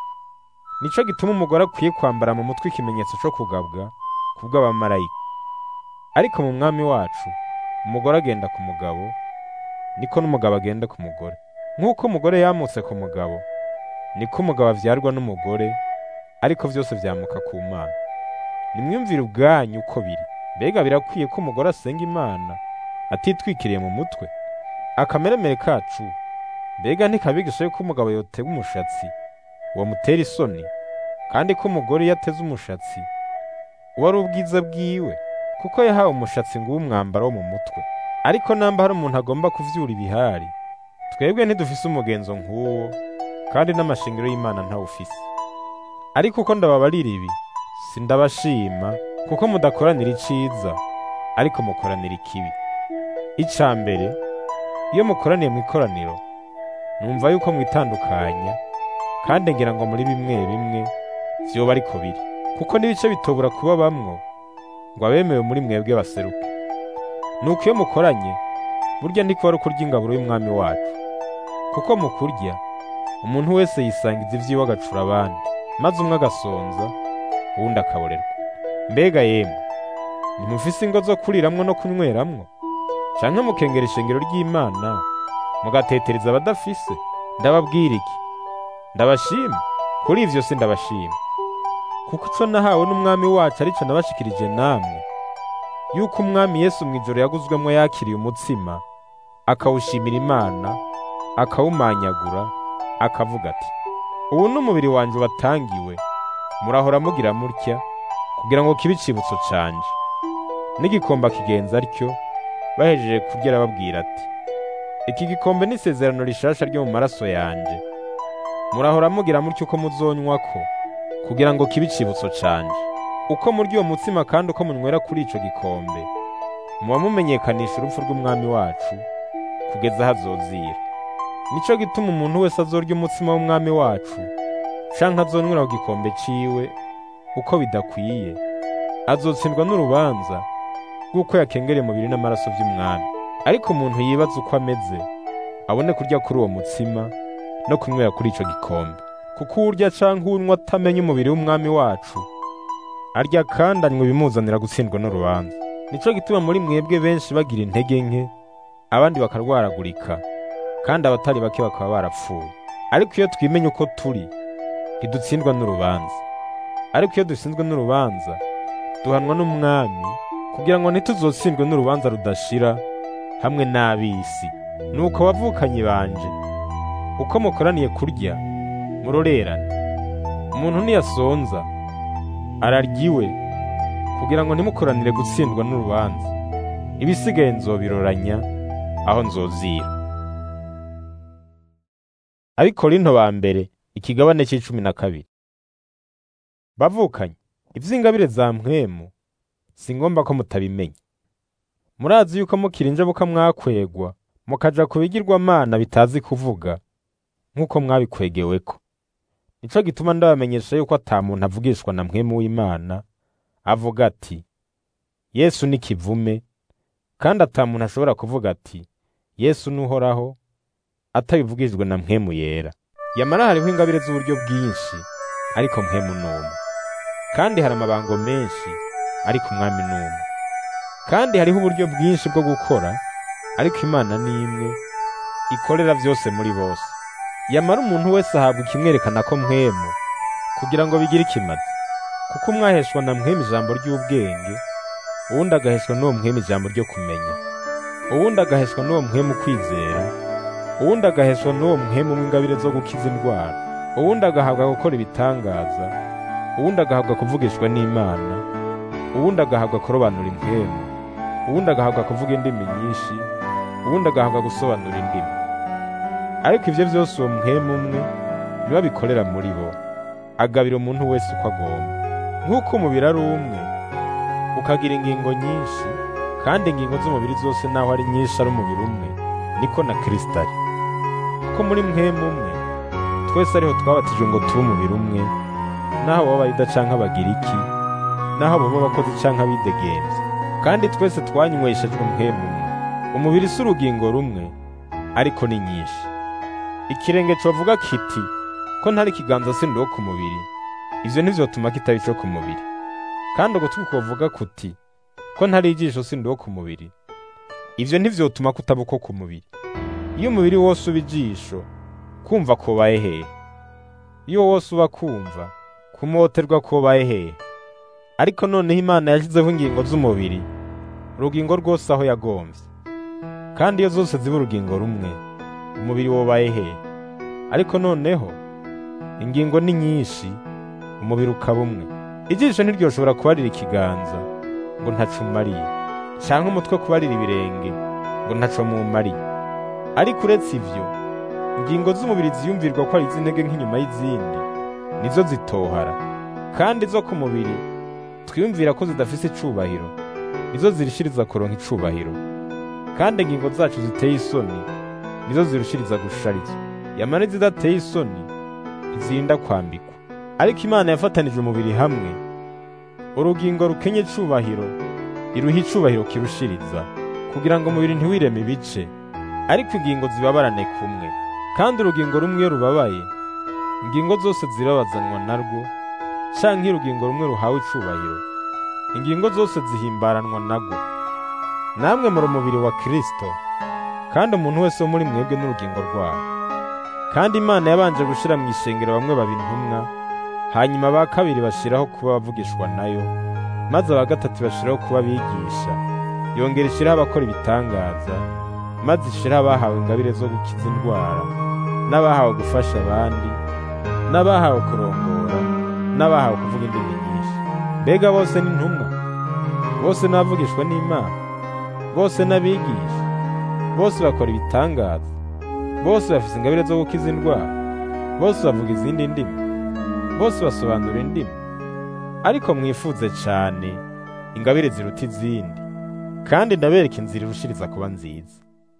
nico gituma umugore akwiye kwambara mu mutwe ikimenyetso co kugabwa kubw'abamarayika ariko mu mwami wacu umugore agenda ku mugabo niko n'umugabo agenda ku mugore nk'uko umugore yamutse ku mugabo niko umugabo avyarwa n'umugore ariko vyose vyamuka ku mana nimwumvire ubwanyu uko biri mbega birakwiye ko umugore asenga imana atitwikiriye mu mutwe akameremere kacu mbega ntikabigisha yuko umugabo yotega umushatsi wamutera isoni kandi ko umugore iyo ateze umushatsi uba ari ubwiza bwiwe kuko yahawe umushatsi ngo umwambaro wo mu mutwe ariko namba hari umuntu agomba kuvyura ibihari twebwe ntidufise umugenzo nk'uwo kandi n'amashingiro y'imana ntawufise ariko uko ndababarira ibi sindabashima kuko mudakoranira iciza ariko mukoranira ikibi ica mbere iyo mukoraniye mu ikoraniro numva yuko mwitandukanya kandi ngira ngo muri bimwe bimwe vyoba ariko biri kuko n'ibice bitobura kuba bamwo ngo abemewe muri mwebwe baseruke nuko iyo mukoranye burya ndiko ari ukurya ingaburo y'umwami wacu kuko mu kurya umuntu wese yisangiza ivyiwe agacura abandi maze umwe agasonza uwundi akaborerwa mbega yemwe ntimufise ingo zo kuriramwo no kunyweramwo canke mukengera ishengero ry'imana mugatetereza abadafise ndababwira iki ndabashima kuri ivyo si ndabashima kuko ico nahawe n'umwami wacu arico nabashikirije namwe yuko umwami yesu mw'ijoro yaguzwemwo yakiriye umutsima akawushimira imana akawumanyagura akavuga ati ubu n'umubiri wanje watangiwe murahora mugira mutya kugira ngo kibe icibutso canje n'igikomba kigenza atyo bahejeje kurya arababwira ati iki gikombe ni isezerano rishasha ryo mu maraso yanje murahora mugira mutyo uko muzonywako kugira ngo kibe icibutso canje uko murya uwo mutsima kandi uko munywera kuri ico gikombe muba mumenyekanisha urupfu rw'umwami wacu kugeza aho azozira nico gituma umuntu wese azorya umutsima w'umwami wacu canke azonywera ku gikombe ciwe uko bidakwiye azotsindwa n'urubanza rw'uko yakengereye umubiri n'amaraso vy'umwami ariko umuntu yibaza uko ameze abone kurya kuri uwo mutsima no kunywera kuri ico gikombe kuko uwurya canke uwunywa atamenya umubiri w'umwami wacu arya kandi anywa ibimuzanira gutsindwa n'urubanza nico gituma muri mwebwe benshi bagira intege nke abandi bakarwaragurika kandi abatari bake bakaba barapfuye ariko iyo twimenya uko turi ntidutsindwa n'urubanza ariko iyo dutsinzwe n'urubanza duhanwa n'umwami kugira ngo ntituzotsindwe n'urubanza rudashira hamwe n'ab'isi nuko abavukanyi banje uko mukoraniye kurya murorerane umuntu niyasonza ararya iwe kugira ngo ntimukoranire gutsindwa n'urubanza ibisigaye nzobiroranya aho nzozira abikorinto ba mbere ikigabane c'icumi na kabiri bavukanye ivy'ingabire za mpwemu si ngombwa ko mutabimenya murazi yuko mukiri injabuka mwakwegwa mukaja ku bigirwamana bitazi kuvuga nk'uko mwabikwegeweko nico gituma ndabamenyesha yuko ata muntu avugishwa na mpwemu w'imana avuga ati yesu ni kivume kandi ata muntu ashobora kuvuga ati yesu nuhoraho atabivugijwe na mpwemu yera yamara hariho ingabire z'uburyo bwinshi ariko mpwemu n'umwe kandi hari amabango menshi ariko umwami n'umwe kandi hariho uburyo bwinshi bwo gukora ariko imana ni imwe ikorera byose muri bose yamara umuntu wese ahabwa ikimwerekana ko mpwemu kugira ngo bigire ikimazi kuko umwaheshwa na mpwemu ijambo ry'ubwenge uwundi agaheshwa n'uwo mpwemu ijambo ryo kumenya uwundi agaheshwa n'uwo mpwemu kwizera uwundi agaheshwa n'uwo mpwemu w'ingabire zo gukiza indwara uwundi agahabwa gukora ibitangaza uwundi agahabwa kuvugishwa n'imana uwundi agahabwa kurobanura impwemu uwundi agahabwa kuvuga indimi nyinshi uwundi agahabwa gusobanura indimi ariko ivyo vyose uwo mpwemu umwe niwe abikorera muri bo agabira umuntu wese uko agomba nk'uko umubiri ari umwe ukagira ingingo nyinshi kandi ingingo z'umubiri zose naho ari nyinshi ari umubiri umwe niko na Kristo ari kuko muri mpwemu umwe twese ariho twabatijwe ngo tube umubiri umwe naho baba abayuda canke abagiriki naho baba abakozi canke abidegemvya kandi twese twanyweshejwe mpwemu umwe umubiri si urugingo rumwe ariko ni nyinshi ikirenge covuga kiti ko ntari ikiganza sindi wo ku mubiri ivyo ntivyotuma kitaba ico ku mubiri kandi ugutwi kovuga kuti ko ntari ijisho sindi wo ku mubiri ivyo ntivyotuma kutaba uko ku mubiri iyo umubiri wose uba ijisho kumva kobaye hehe iyo wose uba kumva kumoterwa kobaye hehe ariko noneho imana yashyizeho ingingo z'umubiri urugingo rwose aho yagomvye kandi iyo zose ziba urugingo rumwe umubiri wobaye hehe ariko noneho ingingo ni nyinshi umubiri ukaba umwe ijisho ntiryoshobora kubarira ikiganza ngo ntaco umariye canke umutwe kubarira ibirenge ngo ntaco mumariye ariko uretse ivyo ingingo z'umubiri ziyumvirwa ko ari iz'intege nk'inyuma y'izindi nizo zitohara kandi zo ku mubiri twiyumvira ko zidafise icubahiro nizo zirishiriza kuronka icubahiro kandi ingingo zacu ziteye isoni nizo zirushiriza gusharizwa yamara izidateye isoni ntizirinda kwambikwa ariko imana yafatanije umubiri hamwe urugingo rukenye icubahiro iruha icubahiro kirushiriza kugira ngo umubiri ntiwireme ibice ariko ingingo zibabarane kumwe kandi urugingo rumwe iyo rubabaye ingingo zose zirabazanwa narwo canke iyo urugingo rumwe ruhawe icubahiro ingingo zose zihimbaranwa narwo namwe muri umubiri wa Kristo kandi umuntu wese wo muri mwebwe n'urugingo rwawo kandi imana yabanje gushira mu ishengero bamwe baba intumwa hanyuma ba kabiri bashiraho kuba bavugishwa nayo maze aba gatatu bashiraho kuba bigisha yongera ishiraho abakora ibitangaza maze ishiraho abahawe ingabire zo gukiza indwara n'abahawe gufasha abandi n'abahawe kurongora n'abahawe kuvuga indimi nyinshi mbega bose ni intumwa bose n'abavugishwa n'imana bose n'abigisha bose bakora ibitangaza bose bafise ingabire zo gukiza indwara bose bavuga izindi ndimi bose basobanura indimi ariko mwifuze cane ingabire ziruta izindi kandi ndabereka inzira irushiriza kuba nziza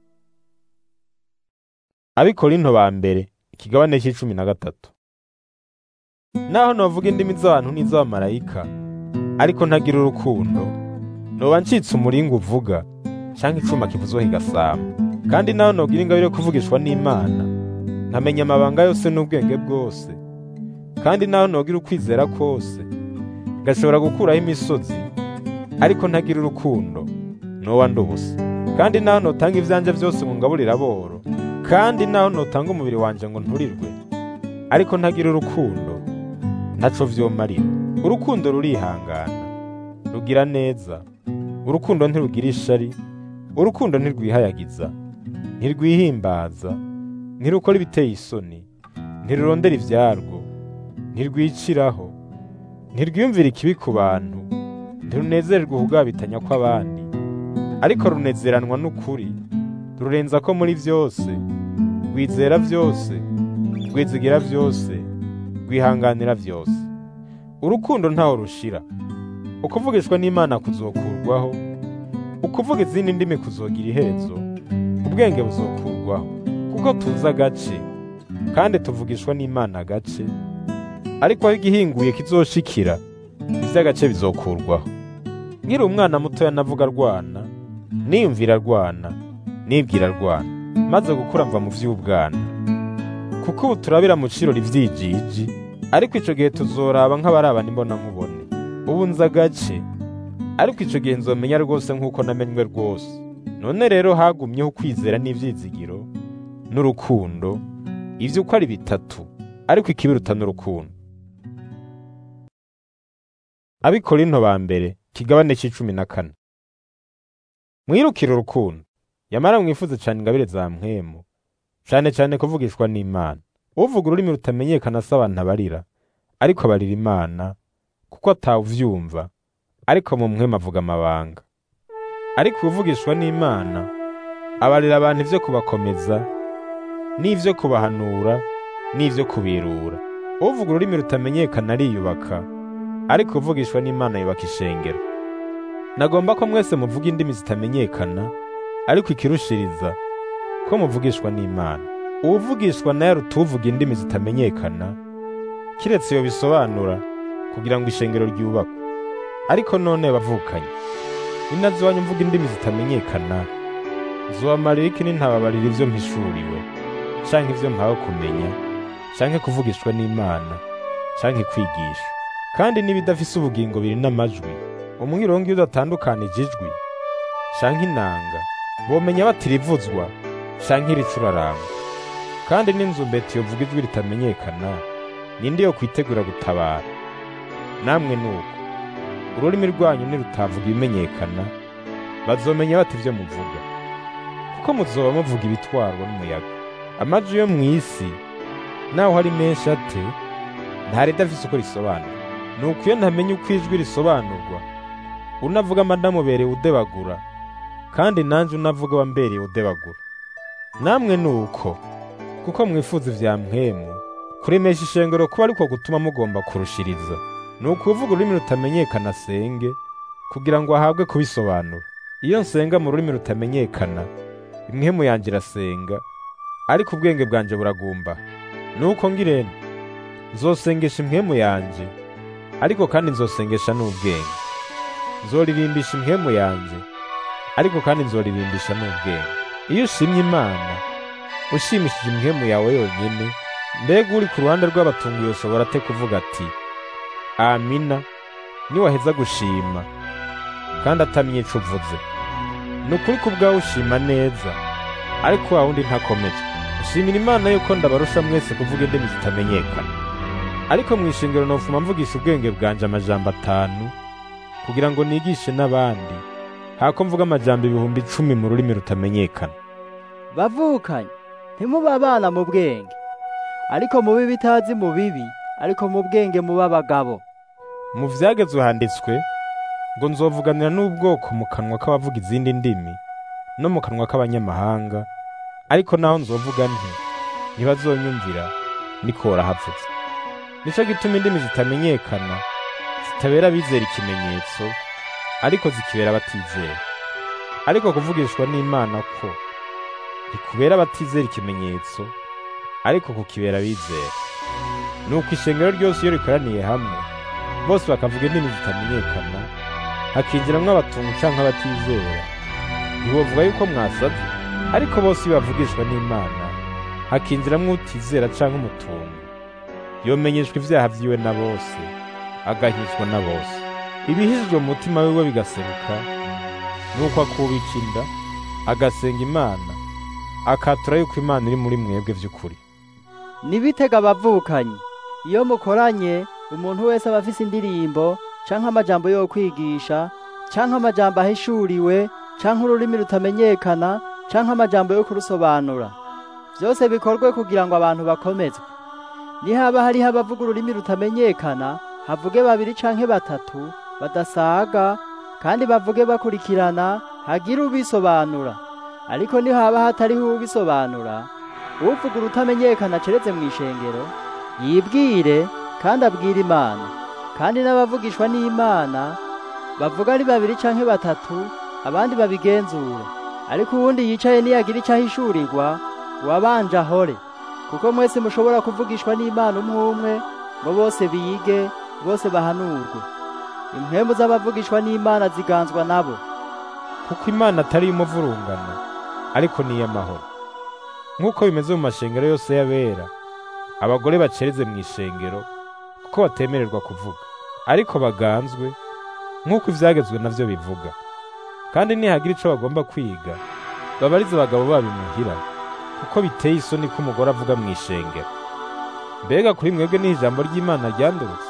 abikorinto ba mbere ikigabane c'icumi na gatatu naho novuga indimi z'abantu n'iz'abamarayika ariko ntagira urukundo noba ncitse umuringa uvuga canke icuma kivuzwa kigasamba kandi naho nogira ingabire yo kuvugishwa n'imana nkamenya amabanga yose n'ubwenge bwose kandi naho nogira ukwizera kose ngashobora gukuraho imisozi ariko ntagira urukundo noba ndubusa kandi naho notanga ivyanje vyose ngo ngaburire aboro kandi naho notanga umubiri wanje ngo nturirwe ariko ntagira urukundo ntaco vyomarira urukundo rurihangana rugira neza urukundo ntirugira ishari urukundo ntirwihayagiza ntirwihimbaza ntirukora ibiteye isoni ntirurondera ivyarwo ntirwiciraho ntirwiyumvira ikibi ku bantu ntirunezererwa ukugabitanya kw'abandi ariko runezeranwa n'ukuri rurenza ko muri vyose rwizera vyose rwizigira vyose rwihanganira vyose urukundo ntaho rushira ukuvugishwa n'imana kuzokurwaho ukuvuga izindi ndimi kuzogira iherezo ubwenge buzokurwaho kuko tuzi agace kandi tuvugishwa n'imana agace ariko aho igihinguye kizoshikira ivy'agace bizokurwaho nkiri umwana mutoya navuga rwana niyumvira rwana nibwira rwana maze gukura mva mu vy'ubwana kuko ubu turabira mu cirori ivyijiji ariko ico gihe tuzoraba nk'abaraba nimbona nkubone ubu nzi agace ariko ico gihe nzomenya rwose nk'uko namenywe rwose none rero hagumyeho ukwizera n'ivyizigiro n'urukundo ivyo uko ari bitatu ariko ikibiruta n'urukundo abikorinto ba mbere kigabane c'icumi na kane mwirukire urukundo yamara mwifuze cane ingabire za mpwemu cane cane kuvugishwa n'imana uvuga ururimi rutamenyekana si abantu abarira ariko abarira imana kuko atawuvyumva ariko mu mpwemu avuga amabanga ariko uvugishwa n'imana abarira abantu ivyo kubakomeza n'ivyo kubahanura n'ivyo kubirura uvuga ururimi rutamenyekana ariyubaka ariko uvugishwa n'imana yubaka ishengero nagomba ko mwese muvuga indimi zitamenyekana ariko ikirushiriza ko muvugishwa n'imana uwuvugishwa nayo arutuvuga indimi zitamenyekana kiretse iyo bisobanura kugira ngo ishengero ryubakwe ariko none bavukanye ninazi iwanyu mvuga indimi zitamenyekana zobamarira iki nintababarira ivyo mpishuriwe canke ivyo mpawe kumenya canke kuvugishwa n'imana canke kwigisha kandi n'ibidafise ubugingo biri n'amajwi umwirongo iyo udatandukanije ijwi canke inanga bomenya batirivuzwa canke iricurarangwa kandi n'inzumbeti yovuga ijwi ritamenyekana ninde yo kwitegura gutabara namwe nuko ururimi rwanyu nirutavuga ibimenyekana bazomenya bati ivyo muvuga kuko muzoba muvuga ibitwarwa n'umuyaga amajwi yo mw'isi naho hari menshi ate nta ridafise uko risobanura nuko iyo ntamenya uko ijwi risobanurwa unavuga amadamubereye udebagura kandi nanje unavuga wambereye udebagura namwe nuko kuko mwifuza ivya mpwemu kuremesha ishengero kuba ariko gutuma mugomba kurushiriza ni ukuvuga ururimi rutamenyekana asenge kugira ngo ahabwe kubisobanura iyo nsenga mu rurimi rutamenyekana impwemu yanje irasenga ariko ubwenge bwanje buragumba nuko ngirente nzosengesha impwemu yanje ariko kandi nzosengesha n'ubwenge nzoririmbisha impwemu yanje ariko kandi nzoririmbisha n'ubwenge iyo ushimye imana ushimishije impwemu yawe yonyine mbega uri ku ruhande rw'abatunguye ushobora te kuvuga ati amina niwaheza gushima kandi atamye ico uvuze ni ukuri ku bwawe ushima neza ariko wa wundi ntakomeje ushimira imana yuko ndabarusha mwese kuvuga indimi zitamenyekana ariko mu ishingiro nofuma mvugisha ubwenge bwanje amajambo atanu kugira ngo nigishe n'abandi hako mvuga amajambo ibihumbi icumi mu rurimi rutamenyekana bavukanye ntimuba abana mu bwenge ariko mubi bitazi mu bibi ariko mu bwenge muba abagabo mu vyagezwe handitswe ngo nzovuganira n'ubwoko mu kanwa k'abavuga izindi ndimi no mu kanwa k'abanyamahanga ariko naho nzovuga nti ntibazonyumvira niko havutse nico gituma indimi zitamenyekana zitabera abizera ikimenyetso ariko zikibera abatizera ariko kuvugishwa n'imana ko ntikubera abatizera ikimenyetso ariko kukibera abizera nuko ishengero ryose iyo rikoraniye hamwe bose bakavuga indimi zitamenyekana hakinjiramwo abatungu canke abatizera ntiwovuga yuko mwasaze ariko bose iyo bavugishwa n'imana hakinjiramwo utizera canke umutungu yomenyeshwa ivyaha vyiwe na bose agahishwa na bose ibihishijwe mu mutima wiwe bigaseruka nuko akubika inda agasenga imana akatura yuko imana iri muri mwebwe vy'ukuri nibitega abavukanyi iyo mukoranye umuntu wese aba afise indirimbo canke amajambo yo kwigisha canke amajambo ahishuriwe canke ururimi rutamenyekana canke amajambo yo kurusobanura vyose bikorwe kugira ngo abantu bakomezwe nihaba hariho abavuga ururimi rutamenyekana havuge babiri canke batatu badasaga kandi bavuge bakurikirana hagire ubisobanura ariko nihaba hatariho ubisobanura uvuga urutamenyekana aceretse mu ishengero yibwire kandi abwire imana kandi n'abavugishwa n'imana bavuga ari babiri canke batatu abandi babigenzura ariko uwundi yicaye niyagira icyo ahishurirwa uwabanje ahore kuko mwese mushobora kuvugishwa n'imana umwe umwe ngo bose bige bose bahanurwe impwemu z'abavugishwa n'imana ziganzwa nabo kuko imana atari iy'umuvurungano ariko ni iy'amahoro nk'uko bimeze mu mashengero yose y'abera abagore bacereze mu ishengero kuko batemererwa kuvuga ariko baganzwe nk'uko ivyagezwe navyo bivuga kandi nihagira ico bagomba kwiga babarize abagabo babo imuhira kuko biteye isoni ko umugore avuga mu ishengero mbega kuri mwebwe niho ijambo ry'imana ryandurutse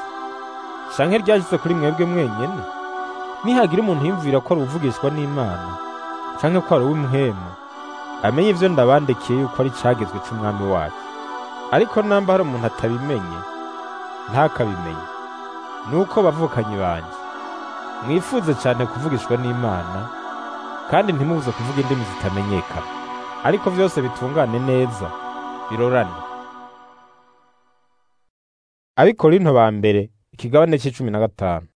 canke ryashitse kuri mwebwe mwenyene nihagira umuntu yumvira ko ari uvugishwa n'imana canke ko ari uw'imhemu amenye ivyo ndabandikiye yuko ari cagezwe c'umwami wacu ariko namba hari umuntu atabimenye ntakabimenye nuko bavukanyi banje mwifuze cane kuvugishwa n'imana kandi ntimubuze kuvuga indimi zitamenyekana ariko vyose bitungane neza birorane abikorinto ba mbere ikigabane c'icumi na gatanu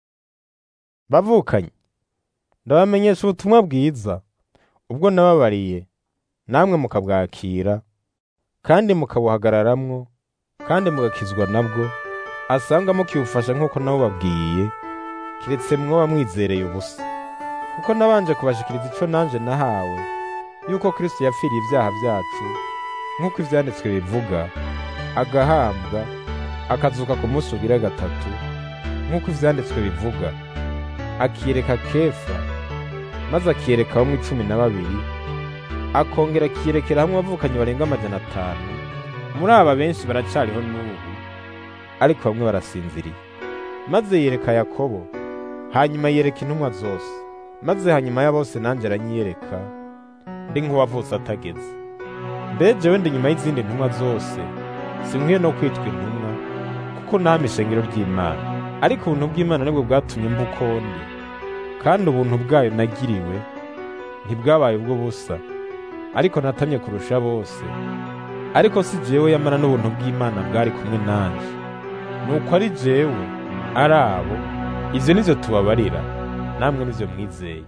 bavukanye ndabamenyesha ubutumwa bwiza ubwo nababariye namwe mukabwakira kandi mukabuhagararamwo kandi mugakizwa nabwo asanga mukibufasha nk'uko nabo babwiye kiretse mwoba mwizereye ubusa kuko nabanje kubashikiriza ico nanje nahawe yuko Kristo yapfiriye ibyaha byacu nk'uko ivyanditswe bivuga agahambwa akazuka ku munsi ugira gatatu nk'uko ivyanditswe bivuga akiyereka kefa maze akiyereka bamwe icumi na babiri akongera akiyerekera hamwe abavukanyi barenga amajana atanu muri aba benshi baracariho n'ubu ariko bamwe barasinziriye maze yereka yakobo hanyuma yereka intumwa zose maze hanyuma ya bose nanjye aranyiyereka ndi nk'uwavutse atageze mbe jewe ndi nyuma y'izindi ntumwa zose sinkwiye no kwitwa intumwa kuko nahama ishengero ry'imana ariko ubuntu bw'imana nibwo bwatumye mba uko ndi kandi ubuntu bwayo nagiriwe ntibwabaye ubwo busa ariko natamye kurusha bose ariko si jewe yamara n'ubuntu bw'imana bwari kumwe nanje nuko ari jewe ari abo ivyo nivyo tubabarira namwe nivyo mwizeye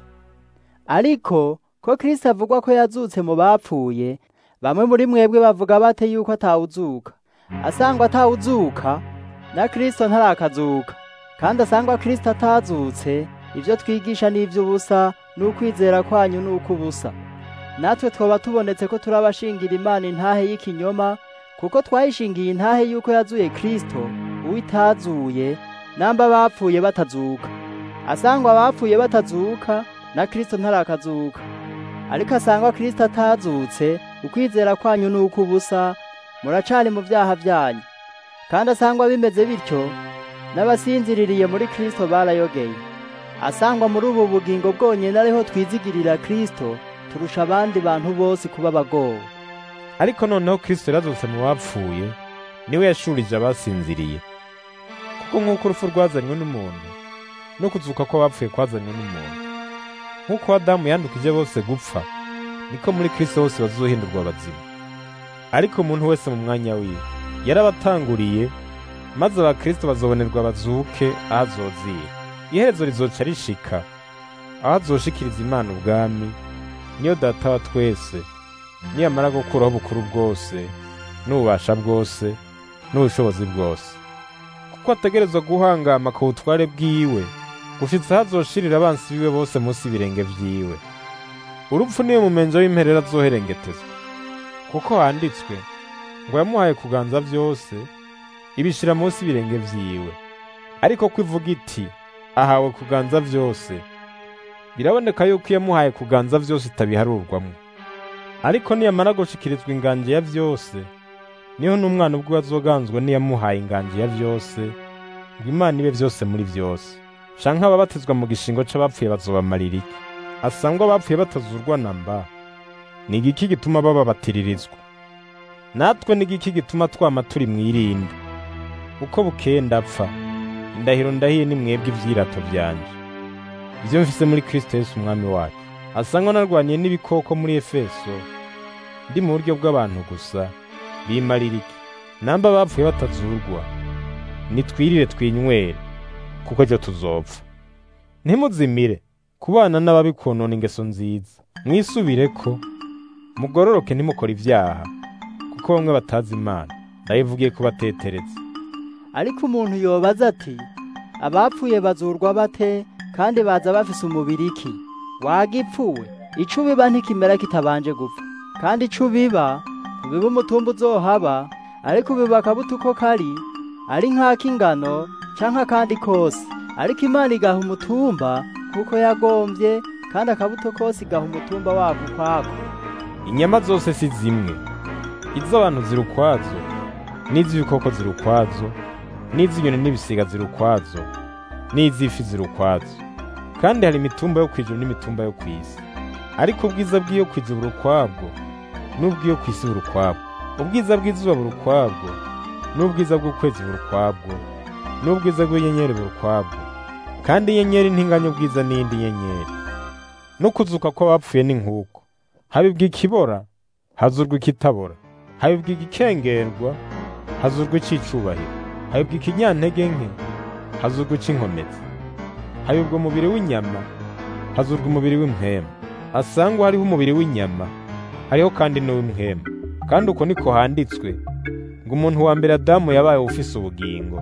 ariko ko Kristo avugwa ko yazutse mu bapfuye bamwe muri mwebwe bavuga bate yuko atawuzuka asangwa atawuzuka na Kristo ntarakazuka kandi asangwa Kristo atazutse ivyo twigisha n'ivy'ubusa n'ukwizera kwanyu n'ukubusa natwe twoba tubonetse ko turabashingira imana intahe y'ikinyoma kuko twayishingiye intahe yuko yazuye Kristo uwitazuye namba bapfuye batazuka asangwa abapfuye batazuka na Kristo ntarakazuka ariko asangwa Kristo atazutse ukwizera kwanyu nuko ubusa muracari mu vyaha vyanyu kandi asangwa bimeze bityo n'abasinziririye muri Kristo barayogeye asangwa muri ubu bugingo bwonyene ariho twizigirira Kristo turusha abandi bantu bose kuba abagowe ariko noneho Kristo yarazutse mu bapfuye niwe yashurije abasinziriye kuko nk'uko urupfu rwazanywe n'umuntu no kuzuka kw'abapfuye kwazanywe n'umuntu nk'uko Adamu yandukije bose gupfa niko muri Kristo bose bazohindurwa abazima ariko umuntu wese mu mwanya wiwe yarabatanguriye maze abakristo bazobonerwa bazuke aho azozira iherezo rizoca rishika aho azoshikiriza imana ubwami niyo data wa twese niyamara gukuraho ubukuru bwose n'ububasha bwose n'ubushobozi bwose kuko ategerezwa guhangama ku butware bwiwe gushitsa aho azoshirira abansi biwe bose munsi y'ibirenge vyiwe urupfu niwe mumenjo w'imperera azoherengetezwa kuko handitswe ngo yamuhaye kuganza vyose ibishira munsi y'ibirenge vyiwe ariko ko ivuga iti ahawe kuganza vyose biraboneka yuko yamuhaye kuganza vyose itabiharurwamwo ariko niyamara gushikirizwa inganje ya vyose niho n'umwana ubwo azoganzwa niyamuhaye inganje ya vyose ngo imana ibe vyose muri vyose canke ababatizwa mu gishingo c'abapfuye bazobamarira iki asangwa abapfuye batazurwa na mba ni igiki gituma bababatiririzwa natwe ni igiki gituma twama turi mw'irinde uko bukeye ndapfa indahiro ndahiye ni mwebwe ivyirato vyanje ivyo mfise muri Kristo Yesu umwami wacu asangwa narwaniye n'ibikoko muri Efeso ndi mu buryo bw'abantu gusa bimarira iki namba bapfuye batazurwa nitwirire twinywere kuko ejo tuzopfa ntimuzimire kubana n'ababi konona ingeso nziza mwisubireko mugororoke ntimukore ivyaha kuko bamwe batazi imana ndayivugiye kubatetereza ariko umuntu yobaza ati abapfuye bazurwa bate kandi baza bafise umubiri iki wagipfuwe ico biba ntikimera kitabanje gupfa kandi ico biba ntibiba umutumba uzohaba ariko biba akabuto uko kari ari nk'ak'ingano canke akandi kose ariko imana igaha umutumba kuko yagombye kandi akabuto kose igaha umutumba wako ukwako inyama zose si zimwe iz'abantu ziri ukwazo n'iz'ibikoko ziri ukwazo n'iz'inyoni n'ibisiga ziri ukwazo n'iz'ifi ziri ukwazo kandi hari imitumba yo kw'ijuru n'imitumba yo kw'isi ariko ubwiza bw'iyo kw'ijuru buri ukwabwo n'ubw'iyo kw'isi buri ukwabwo ubwiza bw'izuba buri ukwabwo n'ubwiza bw'ukwezi buri ukwabwo n'ubwiza bw'inyenyeri buri ukwabwo kandi inyenyeri ntinganya ubwiza n'iyindi nyenyeri no kuzuka kw'abapfuye ni nk'uko habibwa ikibora hazurwa ikitabora habibwa igikengerwa hazurwa icicubahiro habibwa ikinyantege nke hazurwa ic'inkomezi habibwa umubiri w'inyama hazurwa umubiri w'impwema asangwa hariho umubiri w'inyama hariho kandi n'uw'impwema kandi uko niko handitswe ngo umuntu wa mbere adamu yabaye ufise ubugingo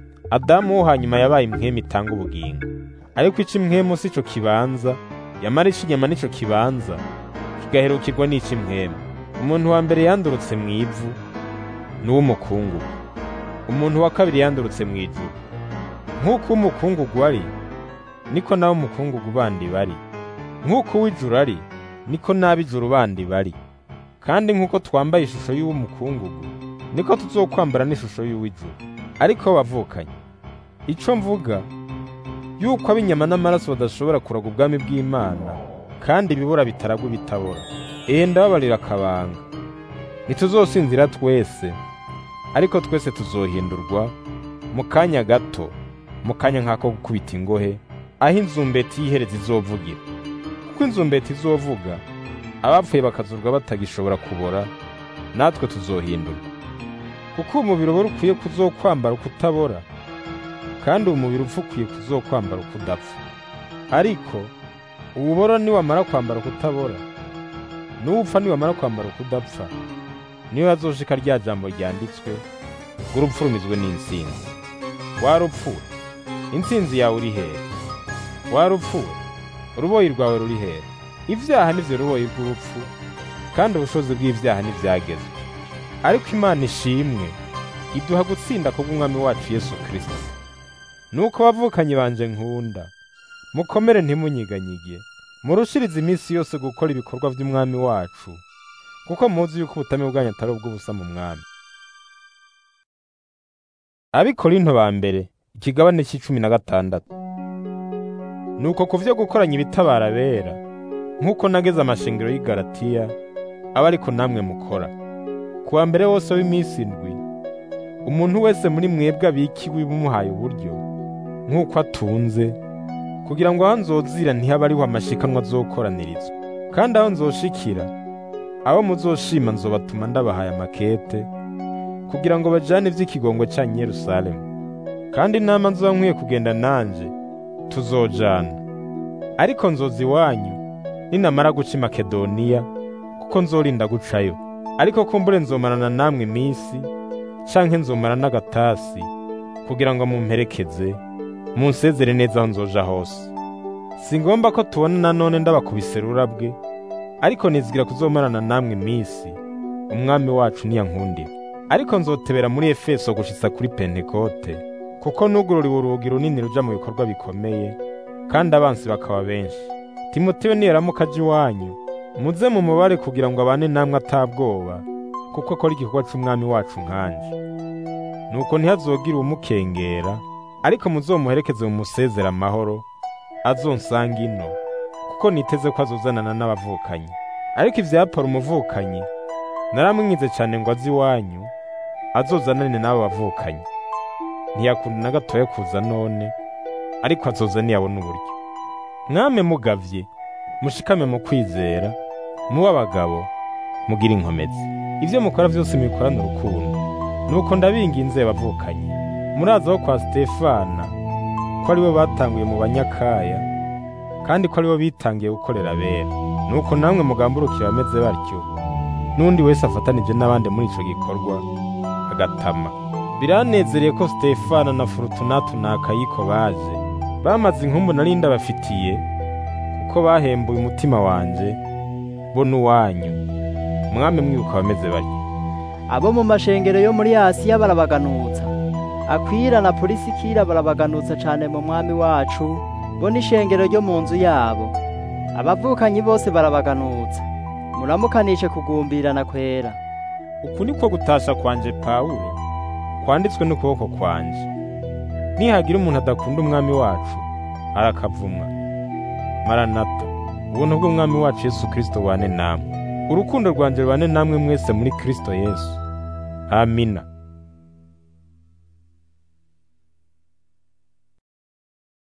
adamu wo hanyuma yabaye impwema itanga ubugingo ariko ic'imwemu si co kibanza yamara ic'inyama nico kibanza kigaherukirwa n'ic'imwemu umuntu wa mbere yandurutse mu ivu n'uw'umukungugu umuntu wa kabiri yandurutse mu ijuru nk'uko uw'umukungugu ari niko nawe umukungugu bandi bari nk'uko uw'ijuru ari niko n'ab'ijuru bandi bari kandi nk'uko twambaye ishusho y'uw'umukungugu niko tuzokwambara n'ishusho y'uw'ijuru ariko bavukanye ico mvuga yuko ab'inyama n'amaraso badashobora kuraga ubwami bw'Imana kandi ibibura bitaragwa ibitabora ehe ndababarira akabanga ntituzosinzira twese ariko twese tuzohindurwa mu kanya gato mu kanya nk'ako gukubita ingohe aho inzumbeti y'ihereza izovugira kuko inzumbeti izovuga abapfuye bakazurwa batagishobora kubora natwe tuzohindurwa kuko umubiri ubora ukwiye kuzokwambara ukutabora kandi uwo mubiri upfa ukwiye kuzokwambara ukudapfa ariko ububora niwamara kwambara ukutabora n'uwupfa niwamara kwambara ukudapfa niyo hazoshika rya jambo ryanditswe ngo urupfu rumizwe n'intsinzi warupfuwe intsinzi yawe uri hehe warupfuwe uruboyi rwawe ruri hehe ibyaha nivyo ruboyi rw'urupfu kandi ubushobozi bw'ivyaha ntivyagezwe ariko imana ishimwe iduha gutsinda kubw'umwami wacu yesu kristo nuko bavukanyi banje nkunda mukomere ntimunyiganyige murushirize iminsi yose gukora ibikorwa by'umwami wacu kuko muzi yuko ubutame bwanyu atari ubw'ubusa mu mwami abikorinto ba mbere ikigabane c'icumi na gatandatu nuko ku vyo gukoranya ibitabara bera nk'uko nageze amashingiro y'i Galatiya aba ariko namwe mukora ku wa mbere wose w'iminsi indwi umuntu wese muri mwebwe abikiwe bumuhaye uburyo nk'uko atunze kugira ngo aho nzozira ntihabe ariho amashikanwa azokoranirizwa kandi aho nzoshikira abo muzoshima nzobatuma ndabahaye amakete kugira ngo bajane ivy'ikigongo cyanyu i Yerusalemu kandi inama nzoba nkwiye kugenda nanje tuzojana ariko nzoza iwanyu ninamara guca i Makedoniya kuko nzorinda gucayo ariko kumbure nzomarana namwe iminsi canke nzomara n'agatasi kugira ngo mumperekeze munsezere neza aho nzoja hose singomba ko tubona nanone ndabakubise rurabwe ariko nizigira kuzomarana namwe iminsi umwami wacu niyankundira ariko nzotebera muri efeso gushitsa kuri pentekote kuko nugururiwe urugi runini ruja mu bikorwa bikomeye kandi abansi bakaba benshi timoteyo niyaramuka aje iwanyu muze mu mubare kugira ngo abane namwe atabwoba kuko akora igikorwa c'umwami wacu nkanje nuko ntihazogire uwumukengera ariko muzomuherekeze mu musezera amahoro azonsanga ino kuko niteze ko azozanana n'abavukanyi ariko ivya Apolo umuvukanyi naramwinyize cyane ngo aze iwanyu azozanane n'abo bavukanyi ntiyakunda na gatoya kuza none ariko azoza niyabona uburyo mwame mugavye mushikame mu kwizera muba abagabo mugira inkomezi ivyo mukora vyose mubikorana urukundo nuko ndabinginze bavukanyi murazaho kwa Stefana ko aribo batanguye mu banyakaya kandi ko aribo bitangiye gukorera abera nuko namwe mugamburukire bameze batyo n'undi wese afatanije n'abandi muri ico gikorwa agatama biranezereye ko Stefana na Fortunato na Akayiko baje bamaze inkumbu nari ndabafitiye kuko bahembuye umutima wanje bo n'uwanyu mwame mwibuka bameze batyo abo mu mashengero yo muri Asiya barabaganutsa akwira na polisikira barabaganutsa cane mu mwami wacu bo n'ishengero ryo mu nzu yabo abavukanyi bose barabaganutsa muramukanishe kugumbirana kwera uku niko gutasha kwanje Pawulo kwanditswe n'ukuboko kwanje nihagira umuntu adakunda umwami wacu arakavumwa maranata ubuntu bw'umwami wacu Yesu Kristo bane namwe urukundo rwanje rubane namwe mwese muri Kristo Yesu amina